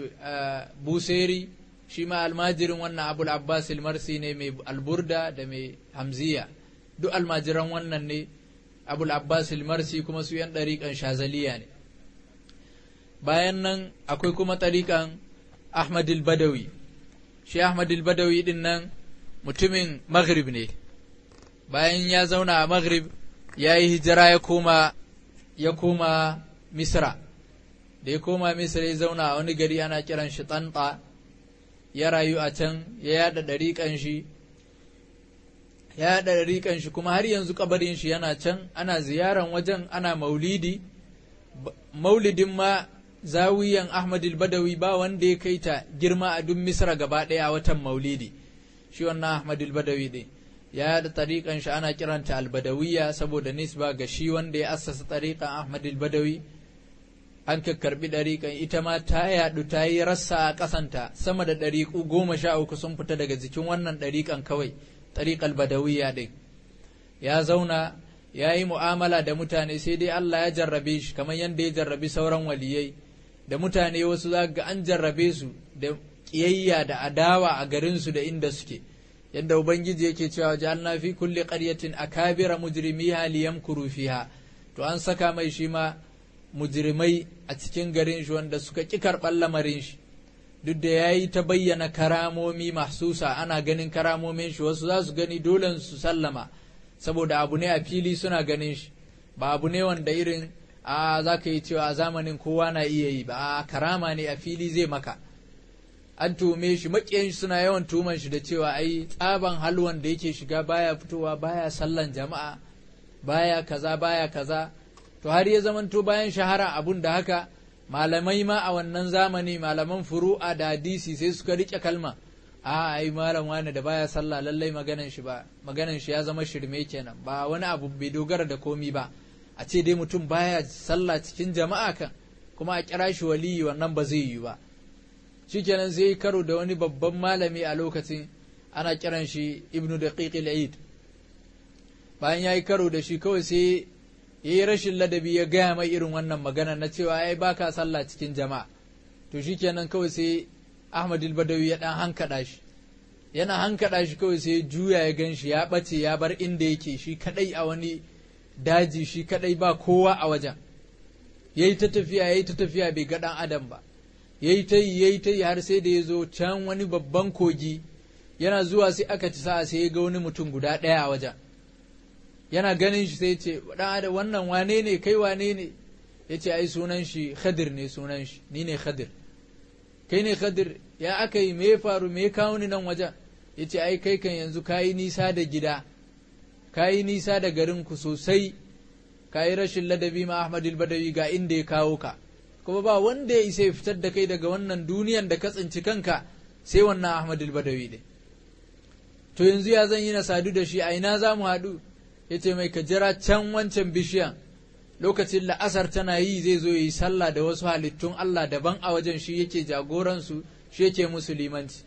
buseri shi ma almajirin wannan abul abbas marsi ne mai alburda da mai hamziya duk almajiran wannan ne abul abbas marsi kuma su yan ɗariƙan shazaliya ne bayan nan akwai kuma ɗariƙan ahmad badawi shi ahmad badawi din nan mutumin maghrib ne bayan ya zauna a maghrib ya yi hijira ya koma ya koma misra da ya koma misra ya zauna a wani gari ana kiran shi tanta ya rayu a can ya yada ɗariƙan shi ya yada ɗariƙan shi kuma har yanzu kabarin shi yana can ana ziyaran wajen ana maulidi maulidin ma zawiyan ahmad badawi ba wanda ya kai ta girma a duk misra gaba ɗaya a watan maulidi shi wannan ahmad badawi ɗin ya da tariƙan shi ana kiranta albadawiya saboda nisba ga shi wanda ya assasa tariƙan Ahmad al-Badawi an karɓi ɗariƙan ita ma ta yaɗu ta yi rassa a ƙasanta sama da ɗariƙu goma sha uku sun fita daga jikin wannan ɗariƙan kawai ɗariƙal badawiya ɗin ya zauna ya yi mu'amala da mutane sai dai Allah ya jarrabe shi kamar yadda ya jarrabi sauran waliyai da mutane wasu za ga an jarrabe su da ƙiyayya da adawa a garinsu da inda suke yadda ubangiji yake cewa ja'alna fi kulli qaryatin akabira mujrimiha liyamkuru fiha to an saka mai shi ma mujrimai a cikin garin shi wanda suka ƙi karɓar lamarin shi duk da ya yi ta bayyana karamomi mahsusa ana ganin karamomin shi wasu za su gani dole su sallama saboda abu ne a fili suna ganin shi ba abu ne wanda irin a za ka yi cewa a zamanin kowa na iya yi ba a karama ne a fili zai maka an tume shi maƙiyan suna yawan tuman shi da cewa ai tsaban halwan da yake shiga baya fitowa baya sallan jama'a baya kaza baya kaza to har ya zamanto bayan shahara abun da haka malamai ma a wannan zamani malaman furu'a da hadisi sai suka rike kalma a ai malam wani da baya sallah lallai maganan shi ba maganan shi ya zama shirme kenan ba wani abu bai dogara da komi ba a ce dai mutum baya sallah cikin jama'a kan kuma a kira shi waliyi wannan ba zai yi ba shikenan sai karo da wani babban malami a lokacin ana kiran shi ibnu daqiq al-eid bayan yayi karo da shi kawai sai ya yi rashin ladabi ya gaya mai irin wannan magana na cewa ai baka sallah cikin jama'a to shikenan kawai sai Ahmad badawi ya dan hankada shi yana hankada shi kawai sai juya ya gan shi ya bace ya bar inda yake shi kadai a wani daji shi kadai ba kowa a wajen yayi ta tafiya yayi ta tafiya bai ga dan adam ba yayi ta yi yayi ta yi har sai da ya zo can wani babban kogi yana zuwa sai aka ci sa'a sai ya ga wani mutum guda ɗaya a wajen yana ganin shi sai ce dan wannan wane ne kai wane ne ya ce ai sunan shi khadir ne sunan shi ni ne khadir kai ne khadir ya aka yi me faru me kawo ni nan wajen ya ce ai kai kan yanzu ka yi nisa da gida ka yi nisa da garin ku sosai ka yi rashin ladabi ma ahmad badawi ga inda ya kawo ka kuma ba wanda ya isa ya fitar da kai daga wannan duniyan da ka tsinci kanka sai wannan ahmad badawi ne to yanzu ya zan yi na sadu da shi a ina za mu haɗu ya ce mai ka jira can wancan bishiyan lokacin la'asar tana yi zai zo yi sallah da wasu halittun Allah daban a wajen shi yake jagoransu shi yake musu limanci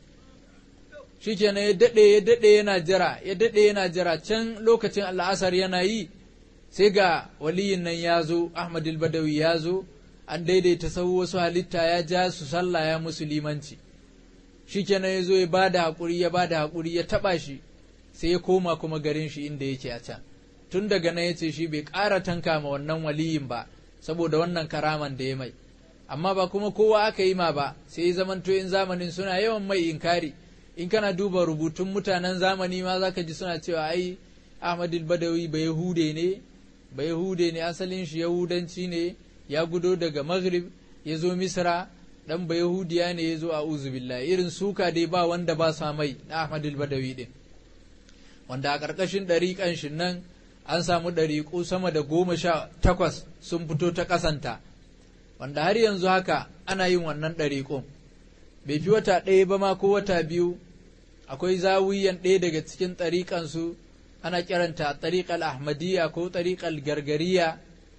shi kenan ya daɗe ya daɗe yana jira ya daɗe yana jira can lokacin la'asar yana yi sai ga waliyin nan ya zo Ahmad badawi ya zo an daidaita sau wasu halitta ya ja su sallah ya musu limanci shi kenan ya zo ya ba da haƙuri ya ba da haƙuri ya taɓa shi sai ya koma kuma garin shi inda yake a can tun daga nan ya ce shi bai ƙara tanka ma wannan waliyin ba saboda wannan karaman da ya mai amma ba kuma kowa aka yi ma ba sai ya zamanto in zamanin suna yawan mai inkari in kana duba rubutun mutanen zamani ma zaka ji suna cewa ai Ahmad badawi ba Yahude ne ba Yahude ne asalin shi Yahudanci ne ya gudo daga Maghrib ya zo Misra dan ba Yahudiya ne ya zo a billahi irin suka dai ba wanda ba sa mai na Ahmad badawi din wanda a ƙarƙashin ɗariƙan shi nan an samu ɗariƙu sama da goma sha takwas sun fito ta ƙasanta wanda har yanzu haka ana yin wannan ɗariƙun bai fi wata ɗaya ba ma ko wata biyu akwai zawiyan ɗaya daga cikin ɗariƙansu ana kiranta ɗariƙal ahmadiyya ko ɗariƙal gargariya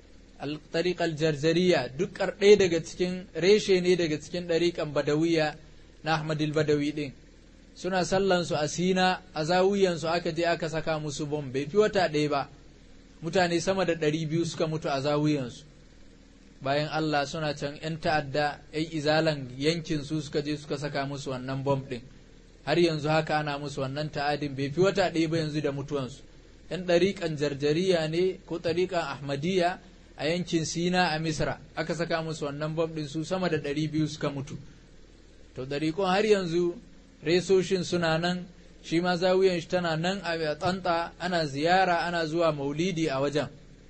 ɗariƙal jarjariya duk ɗaya daga cikin reshe ne daga cikin ɗariƙan badawiya na ahmadil badawi ɗin suna sallansu a sina a zawiyansu aka je aka saka musu bom bai fi wata ɗaya ba mutane sama da ɗari biyu suka mutu a zawiyansu bayan Allah suna can ‘yan ta'adda ‘yan izalan yankin su suka je suka saka musu wannan bom ɗin har yanzu haka ana musu wannan ta'adin bai fi wata ɗaya ba yanzu da mutuwansu ‘yan ɗariƙan jarjariya ne ko ɗariƙan ahmadiyya a yankin sina a misra aka saka musu wannan bom ɗin su sama da ɗari biyu suka mutu to ɗariƙon har yanzu resoshin suna nan shi ma zawiyan shi tana nan a tsanta ana ziyara ana zuwa maulidi a wajen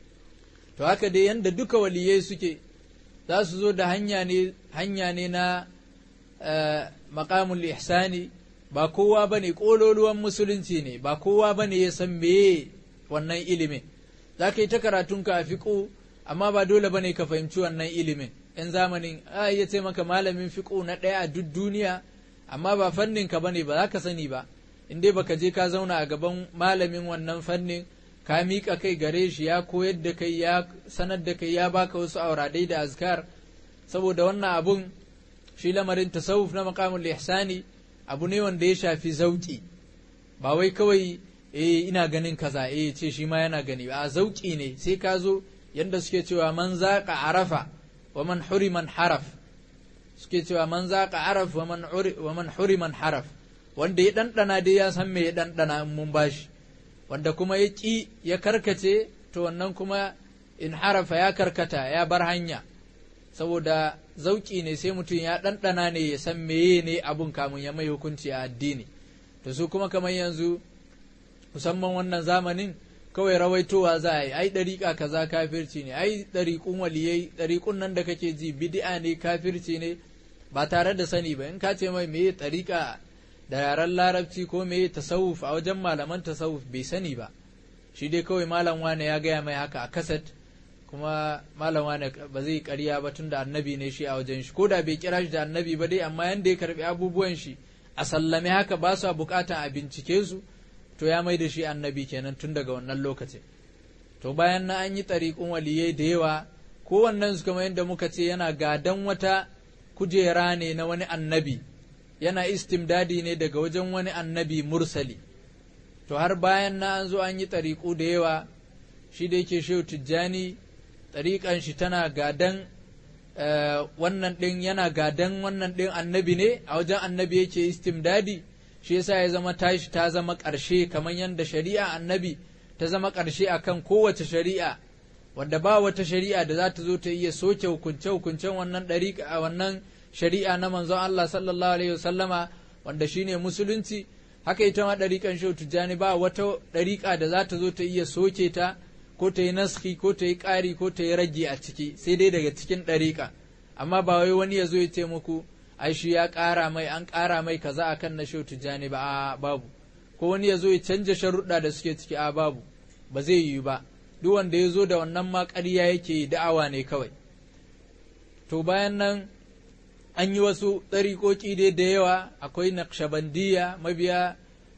to haka dai yanda duka waliyai suke za su zo da hanya ne hanya ne na maqamul ihsani ba kowa bane kololuwan musulunci ne ba kowa bane ya san meye wannan ilimin za ka yi ta karatunka a fiƙo amma ba dole bane ka fahimci wannan ilimin yan zamanin a ya ce maka malamin fiƙo na ɗaya a duk duniya amma ba fannin ka bane ba za ka sani ba in dai baka je ka zauna a gaban malamin wannan fannin ka miƙa kai gare shi ya koyar da kai ya sanar da kai ya baka wasu auradai da azkar saboda wannan abun shi lamarin tasawuf na maqamul ihsani abu ne wanda ya shafi zauki ba wai kawai eh ina ganin kaza eh ce shi ma yana gani a zauki ne sai ka zo yanda suke cewa man zaqa arafa wa man huriman haraf suke cewa man zaqa araf wa man wa man huriman haraf wanda ya dandana dai ya san me ya dandana in mun bashi wanda kuma ya ki ya karkace to wannan kuma in harafa ya karkata ya bar hanya saboda zauki ne sai mutum ya ɗanɗana ne ya san meye ne abun kamun ya mai hukunci a addini to su kuma kamar yanzu musamman wannan zamanin kawai rawaitowa za a yi ai ɗariƙa kaza kafirci ne ai ɗariƙun waliyai ɗariƙun nan da kake ji bid'a ne kafirci ne ba tare da sani ba in ka ce mai meye ɗariƙa da yaren larabci ko meye tasawuf a wajen malaman tasawuf bai sani ba shi dai kawai malam wane ya gaya mai haka a kaset kuma malam wane ba zai ƙarya ba tun da annabi ne shi a wajen shi ko da bai kira shi da annabi ba dai amma yanda ya karbi abubuwan shi a sallame haka ba su bukatan a bincike su to ya mai da shi annabi kenan tun daga wannan lokacin to bayan na an yi ɗariƙun waliyai da yawa kowannen su kamar yadda muka ce yana gadan wata kujera ne na wani annabi yana istimdadi ne daga wajen wani annabi mursali to har bayan na an zo an yi ɗariƙu da yawa shi da yake shehu tijjani ɗariƙan shi tana gadan wannan ɗin yana gadan wannan ɗin annabi ne a wajen annabi yake istimdadi shi yasa ya zama tashi ta zama ƙarshe kamar yadda shari'a annabi ta zama ƙarshe akan kowace shari'a wanda ba wata shari'a da za ta zo ta iya soke hukunce hukuncen wannan ɗariƙa a wannan shari'a na manzon Allah sallallahu alaihi wasallama wanda shine musulunci haka ita ma ɗariƙan shehu tijjani ba wata ɗariƙa da za ta zo ta iya soke ta ko ta yi naski ko ta yi ƙari ko ta yi rage a ciki sai dai daga cikin ɗariƙa amma ba wai wani ya zo ya ce muku ai shi ya ƙara mai an ƙara mai kaza akan na shehu tijjani ba a babu ko wani ya zo ya canja sharuɗa da suke ciki a babu ba zai yi ba duk wanda ya zo da wannan ma ƙarya yake yi da'awa ne kawai to bayan nan an yi wasu ɗariƙoƙi dai da yawa akwai naqshbandiya mabiya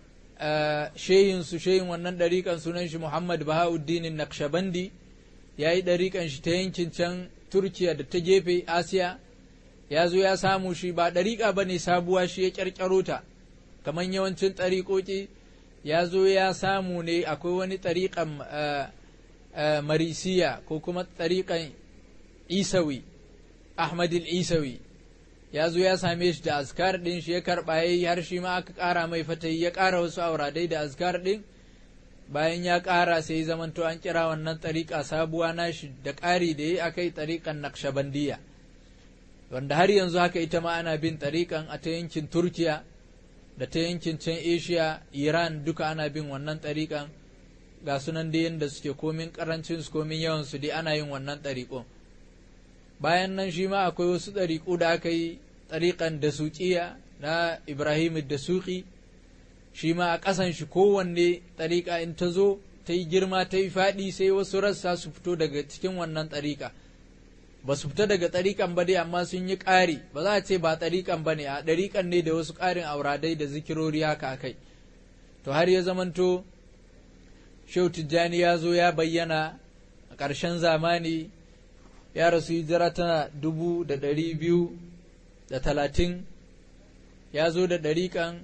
shehin su shehin wannan ɗariƙan sunan shi Muhammad Bahauddin Naqshbandi ya yi ɗariƙan shi ta yankin can Turkiya da ta gefe Asiya ya zo ya samu shi ba ɗariƙa ba ne sabuwa shi ya ƙyarƙyaro ta kamar yawancin ɗariƙoƙi ya zo ya samu ne akwai wani ɗariƙan marisiya ko kuma ɗariƙan isawi ahmadil isawi ya zo ya same shi da azkar ɗin shi ya karɓa ya yi har shi ma aka ƙara mai fatayi ya ƙara wasu auradai da azkar ɗin bayan ya ƙara sai ya zamanto an kira wannan ɗariƙa sabuwa nashi da ƙari da ya akai ɗariƙan naqshbandiya wanda har yanzu haka ita ma ana bin ɗariƙan a ta yankin turkiya da ta yankin can asia iran duka ana bin wannan ɗariƙan ga sunan da yadda suke komin ƙarancin su komin yawan su dai ana yin wannan ɗariƙon bayan nan shi ma akwai wasu ɗariƙu da aka yi ɗariƙan da suƙiya na ibrahim da suƙi shi ma a ƙasan shi kowanne ɗariƙa in ta zo ta yi girma ta yi faɗi sai wasu rassa su fito daga cikin wannan ɗariƙa ba su fita daga ɗariƙan ba dai amma sun yi ƙari ba za a ce ba ɗariƙan ba ne a ɗariƙan ne da wasu ƙarin auradai da zikirori haka a kai to har ya zamanto shehu tijjani ya zo ya bayyana a ƙarshen zamani ya rasu hijira tana dubu da ɗari biyu da talatin ya zo da ɗariƙan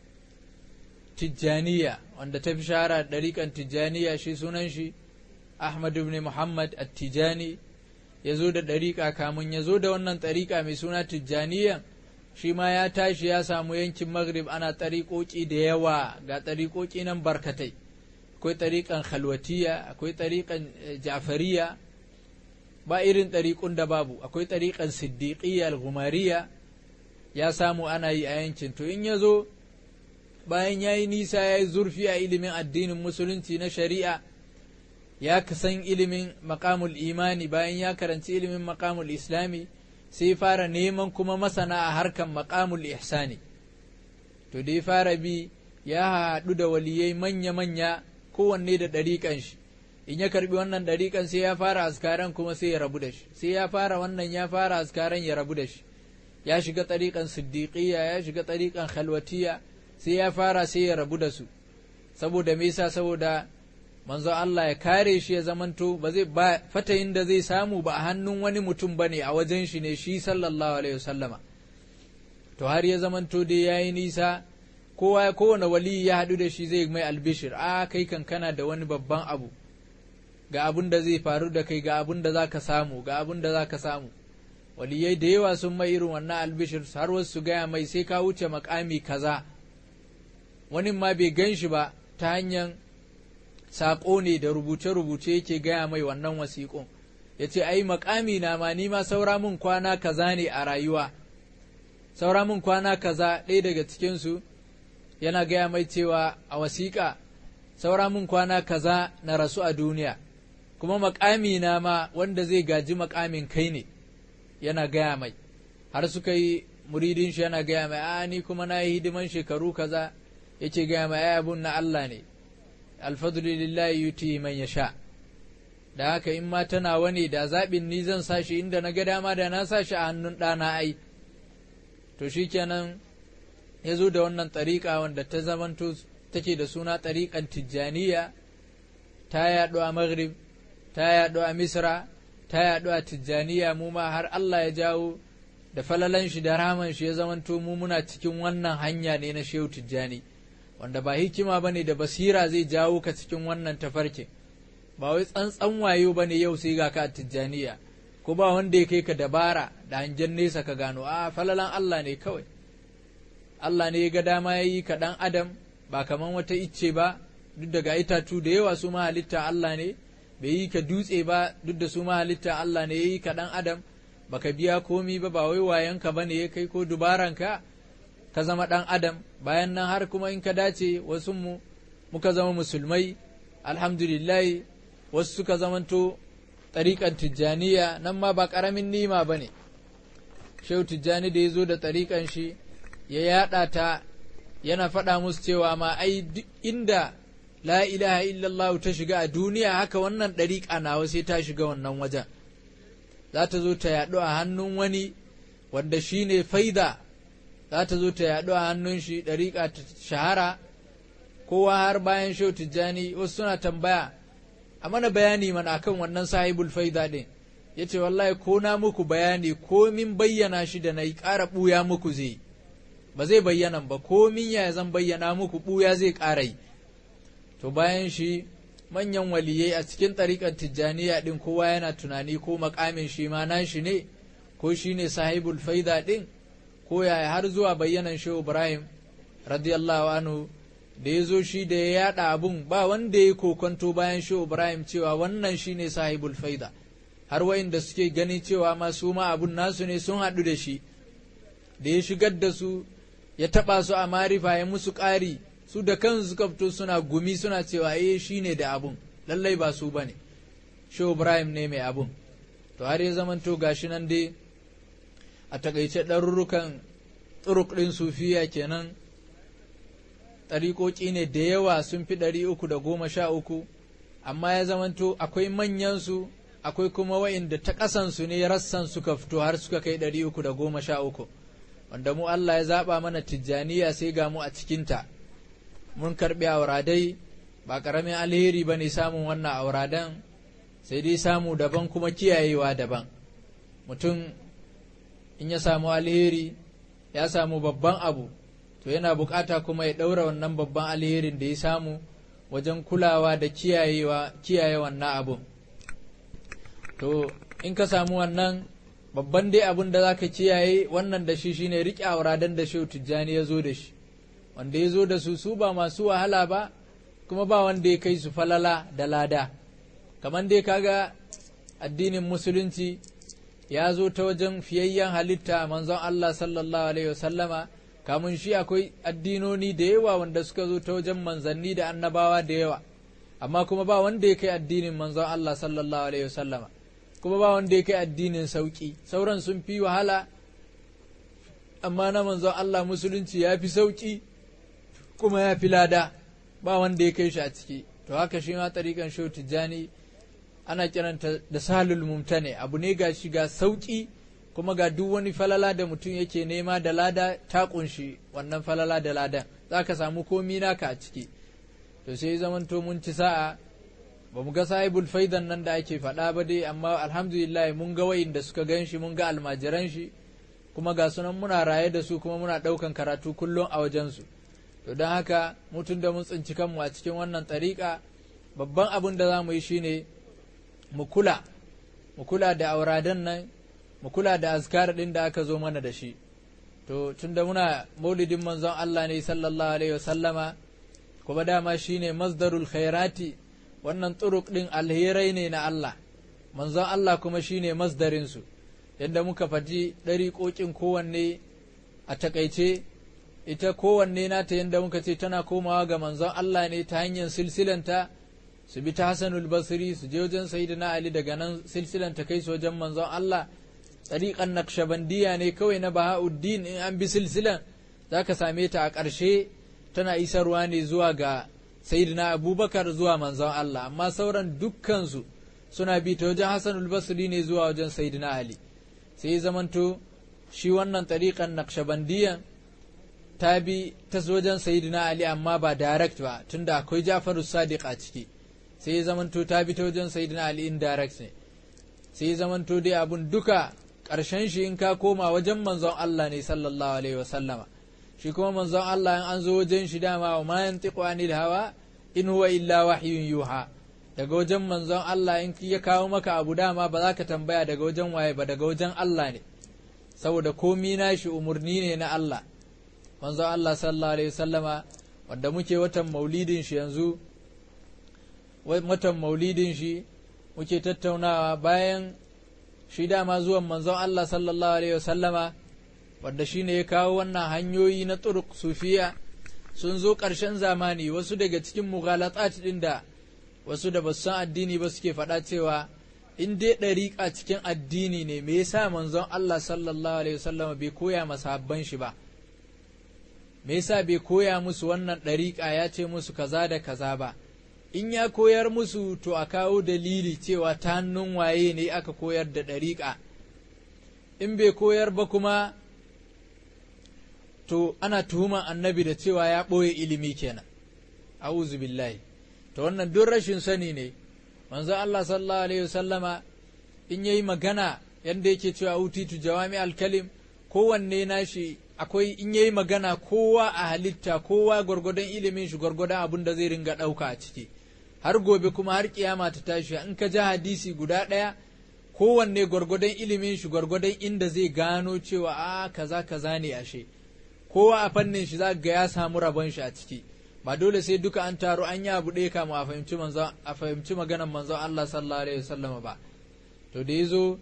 tijjaniya wanda ta fi shahara ɗariƙan tijjaniya shi sunan shi ahmad ibn muhammad at-tijani ya zo da ɗariƙa kamun ya zo da wannan ɗariƙa mai suna tijjaniya shi ma ya tashi ya samu yankin maghrib ana ɗariƙoƙi da yawa ga ɗariƙoƙi nan barkatai akwai ɗariƙan khalwatiya akwai ɗariƙan ja'fariya ba irin ɗariƙun da babu akwai ɗariƙan siddiƙiyya al-gumariya ya samu ana yi a yankin to in ya zo bayan ya yi nisa ya yi zurfi a ilimin addinin musulunci na shari'a ya san ilimin makamul imani bayan ya karanci ilimin makamul islami sai fara neman kuma masana a harkan makamul ihsani to da ya fara bi ya haɗu da waliyai manya-manya kowanne da ɗariƙan shi in ya karbi wannan ɗariƙan sai ya fara askaran kuma sai ya rabu da shi sai ya fara wannan ya fara askaran ya rabu da shi ya shiga ɗariƙan siddiƙiyya ya shiga ɗariƙan khalwatiya sai ya fara sai ya rabu da su saboda me yasa saboda manzo Allah ya kare shi ya zamanto ba zai ba fatayin da zai samu ba a hannun wani mutum bane a wajen shi ne shi sallallahu alaihi wasallama to har ya zamanto dai yayi nisa kowa kowane wali ya haɗu da shi zai mai albishir a kai kan kana da wani babban abu ga abin da zai faru da kai ga abin da za ka samu ga abin da za ka samu waliyai da yawa sun mai irin wannan albishir har wasu su gaya mai sai ka wuce makami kaza wani ma bai gan shi ba ta hanyar saƙo ne da rubuce-rubuce yake gaya mai wannan wasiƙon ya ce ai makami na ma ni ma saura min kwana kaza ne a rayuwa saura min kwana kaza ɗaya daga cikinsu yana gaya mai cewa a wasiƙa saura min kwana kaza na rasu a duniya kuma makami na ma wanda zai gaji makamin kai ne yana gaya mai har suka yi muridin shi yana gaya mai a ni kuma na yi hidiman shekaru kaza yake gaya mai ai abun na Allah ne alfadlu lillahi yuti man yasha da haka in ma tana wani da zaɓin ni zan sa shi inda na ga dama da na sa shi a hannun ɗana ai to shikenan ya zo da wannan ɗariƙa wanda ta zamanto take da suna ɗariƙan tijjaniya ta yaɗu a maghrib ta yaɗu a misra ta yaɗu a tijjaniya mu ma har Allah ya jawo da falalan shi da raman shi ya zamanto mu muna cikin wannan hanya ne na shehu tijjani wanda ba hikima bane da basira zai jawo ka cikin wannan tafarkin ba wai tsantsan wayo bane yau sai ga ka a tijjaniya ko ba wanda ya kai ka dabara da hangen nesa ka gano a falalan Allah ne kawai Allah ne ya ga dama ya yi ka ɗan adam ba kaman wata icce ba duk daga itatu da yawa su ma halitta Allah ne bai yi ka dutse ba duk da su ma halitta Allah ne ya yi ka ɗan adam baka biya komi ba ba wai wayanka ba ne ya kai ko dubaranka ka zama ɗan adam bayan nan har kuma in ka dace wasu mu muka zama musulmai alhamdulillah wasu suka zamanto ɗariƙan tijjaniya nan ma ba ƙaramin nima ba ne shehu tijjani da ya zo da ɗariƙan shi ya yaɗa ta yana faɗa musu cewa ma ai duk inda la ilaha illallah ta shiga a duniya haka wannan ɗariƙa nawa sai ta shiga wannan wajen za ta zo ta yaɗu a hannun wani wanda shi ne faida za ta zo ta yaɗu a hannun shi ɗariƙa ta shahara kowa har bayan shehu tijjani wasu suna tambaya a mana bayani mana akan wannan sahibul faida ɗin ya ce wallahi ko na muku bayani ko min bayyana shi da na yi ƙara ɓuya muku zai ba zai bayyana ba ko min ya zan bayyana muku ɓuya zai ƙara yi to bayan shi manyan waliyai a cikin ɗariƙar tijjaniya ɗin kowa yana tunani ko makamin shi ma nashi ne ko shi ne sahibul faida ɗin ko yaya har zuwa bayyanan shehu ibrahim radiyallahu anhu da ya zo shi da ya yada abun ba wanda ya kokonto bayan shehu ibrahim cewa wannan shi ne sahibul faida har wa'inda suke gani cewa ma su ma abun nasu ne sun haɗu da shi da ya shigar da su ya taɓa su a marifa ya musu ƙari su da kansu suka fito suna gumi suna cewa eh shi ne da abun lallai ba su ba ne shehu ibrahim ne mai abun to har ya zamanto gashi nan dai a takaice ɗarurrukan turuk ɗin sufiya kenan ɗariƙoƙi ne da yawa sun fi ɗari uku da goma sha uku amma ya zamanto akwai manyansu akwai kuma wa'inda ta ƙasansu ne rassan suka fito har suka kai ɗari uku da goma sha uku wanda mu Allah ya zaɓa mana tijjaniya sai ga mu a cikinta mun karɓi auradai ba ƙaramin alheri ba ne samun wannan auradan sai dai samu daban kuma kiyayewa daban mutum in ya samu alheri ya samu babban abu to yana bukata kuma ya ɗaura wannan babban alherin da ya samu wajen kulawa da kiyayewa kiyaye wannan abun to in ka samu wannan babban dai abun da zaka kiyaye wannan da shi shine riƙe auradan da shehu tijjani ya zo da shi wanda ya zo da su su ba masu wahala ba kuma ba wanda ya kai su falala da lada kamar dai kaga addinin musulunci ya zo ta wajen fiyayyen halitta manzon Allah sallallahu alaihi wasallama kamun shi akwai addinoni da yawa wanda suka zo ta wajen manzanni da annabawa da yawa amma kuma ba wanda ya kai addinin manzon Allah sallallahu alaihi wasallama kuma ba wanda ya kai addinin sauki sauran sun fi wahala amma na manzon Allah musulunci ya fi sauki kuma ya fi lada ba wanda ya kai shi a ciki to haka shi ma tarikan shau tijjani ana kiranta da salul mumtane abu ne ga shi ga sauki kuma ga duk wani falala da mutum yake nema da lada ta kunshi wannan falala da ladan za ka samu komi naka a ciki to sai zamanto mun ci sa'a ba mu ga sahibul faidan nan da ake faɗa ba dai amma alhamdulillah mun ga wayin da suka gan shi mun ga almajiran shi kuma ga sunan muna raye da su kuma muna ɗaukan karatu kullum a wajensu to don haka mutum da mun tsinci kanmu a cikin wannan ɗariƙa babban abin da za mu yi shine mu kula mu kula da auradan nan mu kula da azkar ɗin da aka zo mana da shi to tunda muna maulidin manzon Allah ne sallallahu alaihi wasallama kuma dama shine masdarul khairati wannan turuk ɗin alherai ne na Allah manzon Allah kuma shine masdarin su yadda muka faɗi ɗariƙoƙin kowanne a takaice ita kowanne nata yadda muka ce tana komawa ga manzon Allah ne ta hanyar silsilanta su bi ta Hassanul Basri su je wajen Sayyidina Ali daga nan silsilanta kai su wajen manzon Allah tsariƙan Naqshbandiya ne kawai na Bahauddin in an bi silsilan zaka same ta a ƙarshe tana isarwa ne zuwa ga Sayyidina Abubakar zuwa manzon Allah amma sauran dukkansu suna bi ta wajen Hassanul Basri ne zuwa wajen Sayyidina Ali sai zamanto shi wannan tsariƙan Naqshbandiyan ta bi ta wajen sayidina Ali amma ba direct ba tunda akwai Jafaru Sadiq a ciki sai ya zamanto ta bi ta wajen sayidina Ali indirect ne sai ya zamanto dai abun duka ƙarshen shi in ka koma wajen manzon Allah ne sallallahu alaihi wa sallama shi kuma manzon Allah in an zo wajen shi dama wa ma yantiqu anil hawa in huwa illa wahyun yuha daga wajen manzon Allah in ya kawo maka abu dama ba za ka tambaya daga wajen waye ba daga wajen Allah ne saboda komi na shi umurni ne na Allah manzon Allah sallallahu alaihi wasallama wanda muke watan maulidin shi yanzu watan maulidin shi muke tattaunawa bayan shi dama zuwan manzon Allah sallallahu alaihi wasallama wanda shi ne ya kawo wannan hanyoyi na turuk sufiya sun zo ƙarshen zamani wasu daga cikin mughalatat din da wasu da basu san addini ba suke faɗa cewa in dai ɗariƙa cikin addini ne me yasa manzon Allah sallallahu alaihi wasallama bai koya masahabban shi ba me yasa bai koya musu wannan ɗariƙa ya ce musu kaza da kaza ba in ya koyar musu to a kawo dalili cewa ta hannun waye ne aka koyar da ɗariƙa in bai koyar ba kuma to ana tuhuman annabi da cewa ya ɓoye ilimi kenan a'udhu billahi to wannan duk rashin sani ne manzo Allah sallallahu alaihi wasallama in yayi magana yanda yake cewa utitu jawami al-kalim kowanne nashi akwai in yayi magana kowa a halitta kowa gwargwadon ilimin shi gwargwadon abin da zai ringa ɗauka a ciki har gobe kuma har kiyama ta tashi in ka ji hadisi guda ɗaya kowanne gwargwadon ilimin shi gwargwadon inda zai gano cewa a kaza kaza ne ashe kowa a fannin shi za ga ya samu rabon shi a ciki ba dole sai duka an taru an yi abu ɗaya kama a fahimci manzon a fahimci maganar manzon Allah sallallahu alaihi wasallam ba to da yazo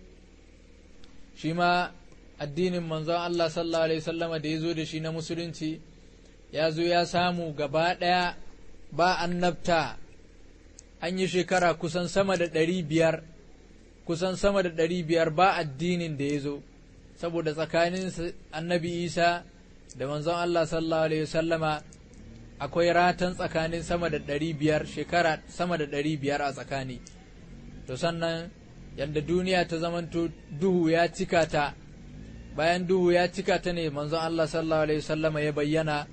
shi ma addinin manzon Allah sallallahu alaihi wasallama da ya zo da shi na musulunci ya zo ya samu gaba ɗaya ba annabta an yi shekara kusan sama da ɗari biyar kusan sama da ɗari biyar ba addinin da ya zo saboda tsakanin annabi isa da manzon Allah sallallahu alaihi wasallama akwai ratan tsakanin sama da ɗari biyar shekara sama da ɗari biyar a tsakani to sannan yadda duniya ta zamanto duhu ya cika ta bayan duhu ya cika ta ne manzon Allah sallallahu alaihi wasallama ya bayyana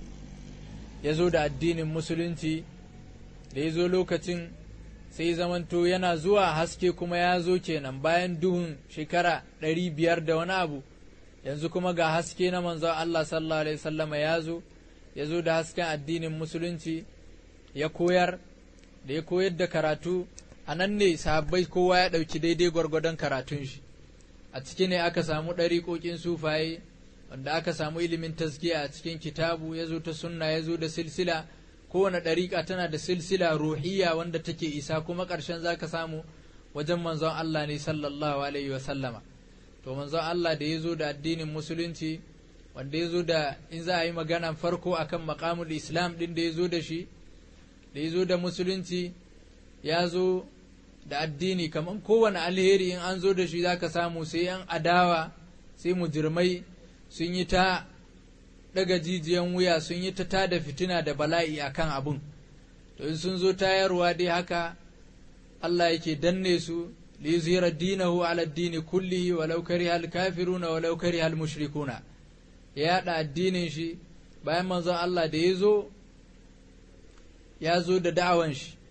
ya zo da addinin musulunci da ya zo lokacin sai zamanto yana zuwa haske kuma ya zo kenan bayan duhun shekara ɗari biyar da wani abu yanzu kuma ga haske na manzon Allah sallallahu alaihi wasallama ya zo ya zo da hasken addinin musulunci ya koyar da ya koyar da karatu a nan ne sahabbai kowa ya ɗauki daidai gwargwadon karatun shi a ciki ne aka samu ɗariƙoƙin sufaye wanda aka samu ilimin taskiya a cikin kitabu ya zo ta sunna ya zo da silsila kowane ɗariƙa tana da silsila ruhiyya wanda take isa kuma ƙarshen za ka samu wajen manzon Allah ne sallallahu alaihi wa sallama to manzon Allah da ya zo da addinin musulunci wanda ya zo da in za a yi magana farko akan maƙamul islam ɗin da ya zo da shi da ya zo da musulunci ya zo da addini kamar kowane alheri in an zo da shi za ka samu sai yan adawa sai mujirmai sun yi ta daga jijiyan wuya sun yi ta tada fitina da bala'i a kan abun to in sun zo tayarwa dai haka Allah yake danne su li yuzhira dinahu ala dini kullihi walau kariha al-kafiruna walau kariha al-mushrikuna ya yada addinin shi bayan manzon Allah da ya zo ya zo da da'awan shi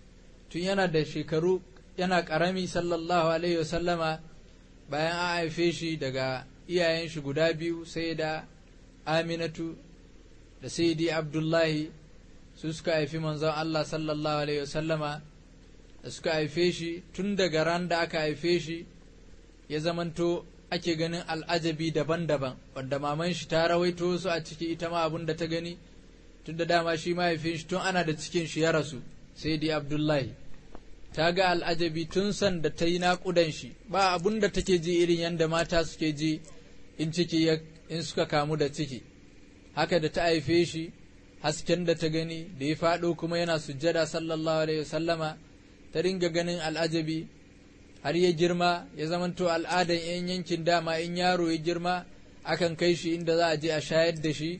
tun yana da shekaru yana ƙarami sallallahu alaihi wasallama bayan an haife shi daga iyayen shi guda biyu sai da aminatu da saidi abdullahi su suka haifi manzon Allah sallallahu alaihi wasallama da suka haife shi tun daga ran da aka haife shi ya zamanto ake ganin al'ajabi daban-daban wanda maman shi ta rawaito su a ciki ita ma abin da ta gani tun da dama shi mahaifin shi tun ana da cikin shi ya rasu sai dai abdullahi ta ga al'ajabi tun san da ta yi naƙudan shi ba abun da take ji irin yadda mata suke ji in ciki in suka kamu da ciki haka da ta haife shi hasken da ta gani da ya faɗo kuma yana sujjada sallallahu alaihi wasallama ta ringa ganin al'ajabi har ya girma ya zamanto al'adan 'yan yankin dama in yaro ya girma akan kai shi inda za a je a shayar da shi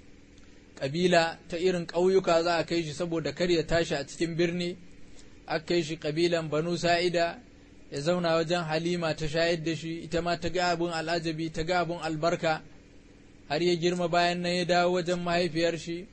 ƙabila ta irin ƙauyuka za a kai shi saboda kar ya tashi a cikin birni aka kai shi ƙabilan banu sa'ida ya zauna wajen halima ta shayar da shi ita ma ta ga abun al'ajabi ta ga abun albarka har ya girma bayan nan ya dawo wajen mahaifiyar shi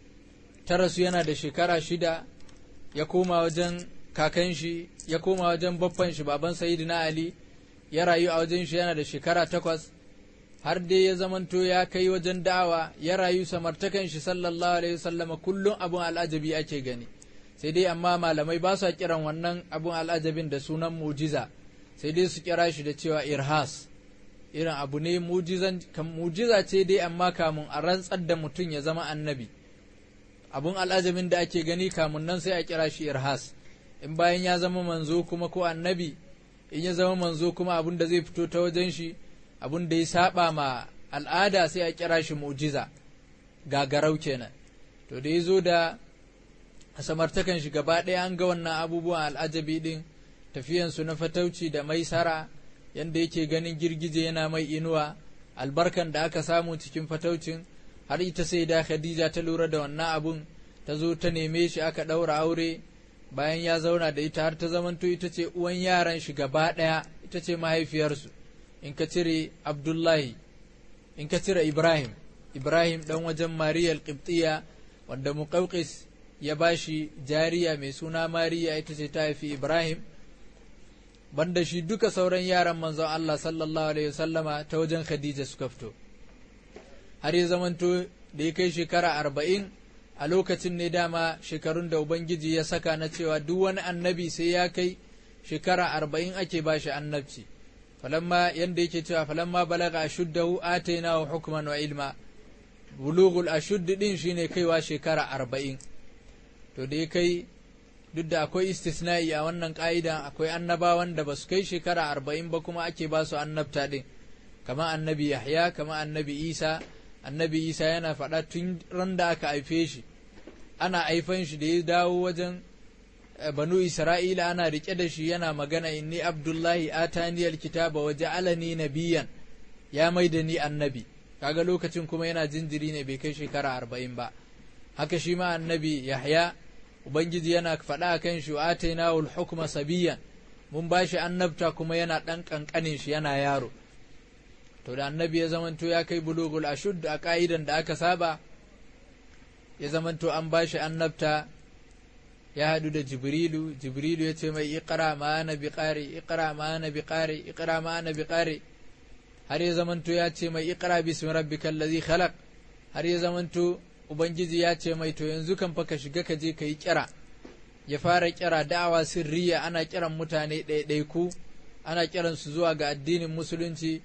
ta rasu yana da shekara shida ya koma wajen kakan shi ya koma wajen baffan shi baban sayyidina ali ya rayu a wajen shi yana da shekara takwas har dai ya zamanto ya kai wajen da'awa ya rayu samartakan shi sallallahu alaihi wasallama kullum abun al'ajabi ake gani sai dai amma malamai ba su kiran wannan abun al'ajabin da sunan mujiza sai dai su kira shi da cewa irhas irin abu ne mujiza ce dai amma kamun a rantsar da mutum ya zama annabi abun al'ajabin da ake gani kamun nan sai a kira shi irhas in bayan ya zama manzo kuma ko annabi in ya zama manzo kuma abun da zai fito ta wajen shi abun da ya saba ma al'ada sai a kira shi mujiza gagarau kenan to da ya zo da samartakan shi gaba ɗaya an ga wannan abubuwan al'ajabi ɗin tafiyansu na fatauci da maisara yadda yake ganin girgije yana mai inuwa albarkan da aka samu cikin fataucin har ita sai da khadija ta lura da wannan abun ta zo ta neme shi aka ɗaura aure bayan ya zauna da ita har ta zamanto ita ce uwan yaran shi gaba ɗaya ita ce mahaifiyarsu in ka cire abdullahi in ka cire ibrahim ibrahim ɗan wajen mariyal qibtiya wanda muqawqis ya ba shi jariya mai suna mariya ita ce ta haifi ibrahim banda shi duka sauran yaran manzon Allah sallallahu alaihi wasallama ta wajen khadija suka fito har ya zamanto da ya kai shekara arba'in a lokacin ne dama shekarun da ubangiji ya saka na cewa duk wani annabi sai ya kai shekara arba'in ake ba shi annabci falamma yanda yake cewa falamma balaga ashuddahu atainahu hukman wa ilma bulughul ashudd din shine kaiwa shekara arba'in to da ya kai duk da akwai istisna'i a wannan ƙa'ida akwai annabawan da ba su kai shekara arba'in ba kuma ake ba su annabta ɗin kama annabi yahya kama annabi isa annabi isa yana faɗa tun ran da aka haife shi ana haifan shi da ya dawo wajen banu isra'ila ana riƙe da shi yana magana inni abdullahi atani alkitaba wa ja'alani nabiyan ya mai da ni annabi kaga lokacin kuma yana jinjiri ne bai kai shekara arba'in ba haka shi ma annabi yahya ubangiji yana faɗa a kan shi wa atainahu hukma sabiyan mun ba shi annabta kuma yana ɗan ƙanƙanin shi yana yaro to da annabi ya zamanto ya kai bulugul ashud a ka'idan da aka saba ya zamanto an ba shi annabta ya haɗu da jibrilu jibrilu ya ce mai iqra ma ana bi qari iqra ma ana bi qari iqra ma ana bi qari har ya zamanto ya ce mai iqra bismi rabbikal ladhi khalaq har ya zamanto ubangiji ya ce mai to yanzu kan fa ka shiga ka je ka yi kira ya fara kira da'awa sirriya ana kiran mutane ɗaiɗaiku ana kiran su zuwa ga addinin musulunci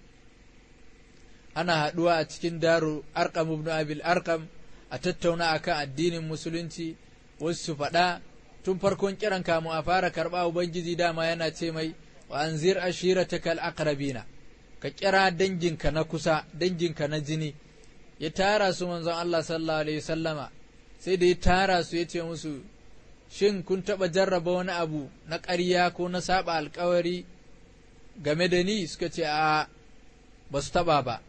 ana haɗuwa a cikin daru arkam ibn abil arkam a tattauna akan addinin musulunci wasu su faɗa tun farkon kiran kamu a fara karɓa ubangiji dama yana ce mai wa anzir ashiratakal aqrabina ka kira danginka na kusa danginka na jini ya tara su manzon Allah sallallahu alaihi wasallama sai da ya tara su ya ce musu shin kun taɓa jarraba wani abu na ƙarya ko na saba alkawari game da ni suka ce a ba su taɓa ba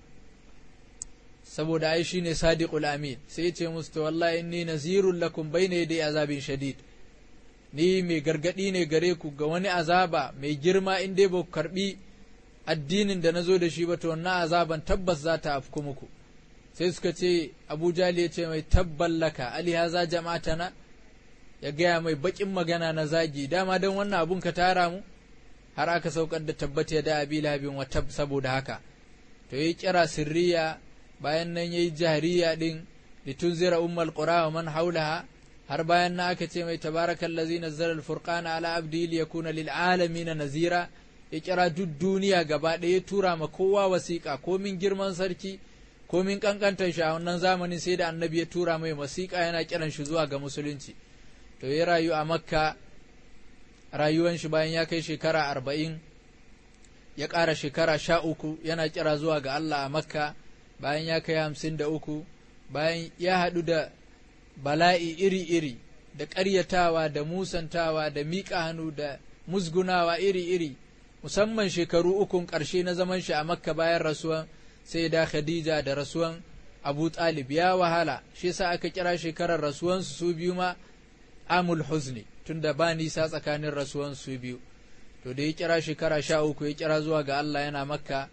saboda ai shi ne sadiqul amin sai ya ce musu to wallahi inni nazirun lakum bayna yaday azabin shadid ni mai gargadi ne gare ku ga wani azaba mai girma in dai ba ku karbi addinin da na zo da shi ba to wannan azaban tabbas za ta afku muku sai suka ce abu jali ya ce mai tabballaka ali haza jama'atana ya gaya mai baƙin magana na zagi dama don wannan abun ka tara mu har aka saukar da tabbata da abi labin wata saboda haka to yi kira sirriya bayan nan yayi jahriya din litunzira ummal qura wa man haulaha har bayan na aka ce mai tabarakal ladzi nazzala al-furqana ala abdi liyakuna lil alamin nazira ya kira duk duniya gaba ɗaya ya tura ma kowa wasiƙa komin girman sarki komin kankantar shi a wannan zamanin sai da annabi ya tura mai wasiƙa yana kiran shi zuwa ga musulunci to ya rayu a makka rayuwan shi bayan ya kai shekara arba'in ya ƙara shekara sha uku yana kira zuwa ga Allah a makka bayan ya kai hamsin da uku bayan ya haɗu da bala'i iri-iri da ƙaryatawa da musantawa da miƙa hannu da musgunawa iri-iri musamman shekaru ukun ƙarshe na zaman shi a makka bayan rasuwan sai da khadija da rasuwan abu talib ya wahala shi yasa aka kira shekarar rasuwansu su biyu ma amul huzni tunda ba nisa tsakanin rasuwan su biyu to da ya kira shekara sha uku ya kira zuwa ga Allah yana makka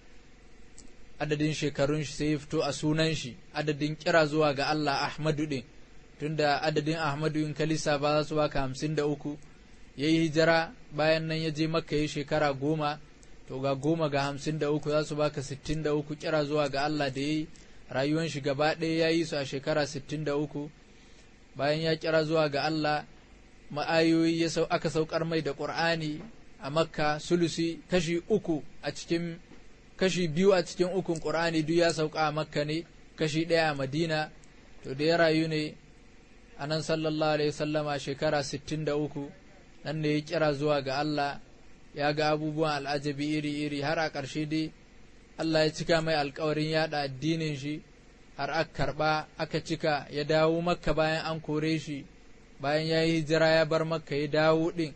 adadin shekarun shi sai ya fito a sunan shi adadin kira zuwa ga Allah Ahmadu din tunda adadin Ahmadu in kalisa ba za su baka hamsin da uku ya yi hijira bayan nan ya je makka ya shekara goma to ga goma ga hamsin da uku za su baka sittin da uku kira zuwa ga Allah da ya yi rayuwan shi gaba ɗaya ya yi su a shekara sittin da uku bayan ya kira zuwa ga Allah ma'ayoyi ya sau aka saukar mai da ƙur'ani a makka sulusi kashi uku a cikin kashi biyu a cikin ukun ƙur'ani duk ya sauka a makka ne kashi ɗaya a madina to da ya rayu ne a nan sallallahu alaihi sallama shekara sittin da uku nan ne ya kira zuwa ga Allah ya ga abubuwan al'ajabi iri-iri har a ƙarshe dai Allah ya cika mai alkawarin yada addinin shi har aka karɓa aka cika ya dawo makka bayan an kore shi bayan ya yi hijira ya bar makka ya dawo ɗin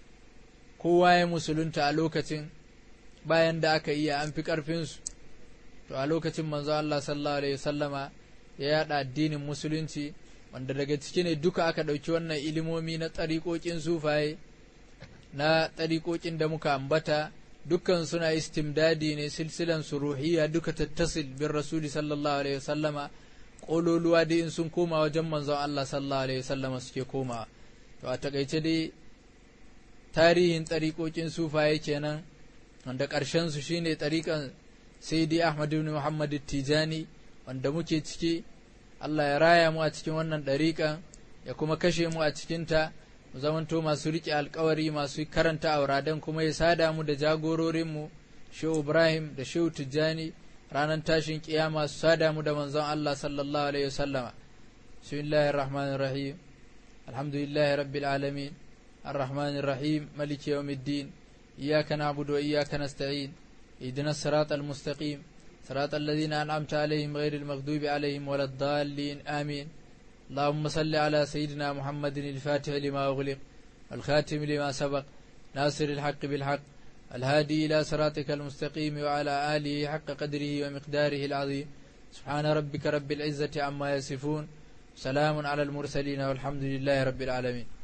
kowa ya musulunta a lokacin bayan da aka iya an fi ƙarfinsu to a lokacin manzo Allah sallallahu alaihi wasallama ya yada addinin musulunci wanda daga ciki ne duka aka ɗauki wannan ilimomi na tsarikokin sufaye na tsarikokin da muka ambata dukkan suna istimdadi ne silsilan suruhiyya duka tattasil bin rasuli sallallahu alaihi wasallama ƙololuwa dai in sun koma wajen manzon Allah sallallahu alaihi wasallama suke komawa to a takaice dai tarihin tsarikokin sufaye kenan wanda ƙarshen su shine tsarikan sayyidi Ahmad ibn Muhammad Tijani wanda muke ciki Allah ya raya mu a cikin wannan ɗariƙan ya kuma kashe mu a cikinta mu zamanto masu riƙe alkawari masu karanta auradan kuma ya sada mu da jagororinmu shehu ibrahim da shehu tijjani ranar tashin kiyama su sada mu da manzon allah sallallahu alaihi wasallama bismillahir rahmanir rahim alhamdulillahi rabbil alamin الرحمن الرحيم ملك يوم الدين إياك نعبد وإياك نستعين اهدنا الصراط المستقيم صراط الذين أنعمت عليهم غير المغضوب عليهم ولا الضالين آمين اللهم صل على سيدنا محمد الفاتح لما أغلق والخاتم لما سبق ناصر الحق بالحق الهادي إلى صراطك المستقيم وعلى آله حق قدره ومقداره العظيم سبحان ربك رب العزة عما يصفون سلام على المرسلين والحمد لله رب العالمين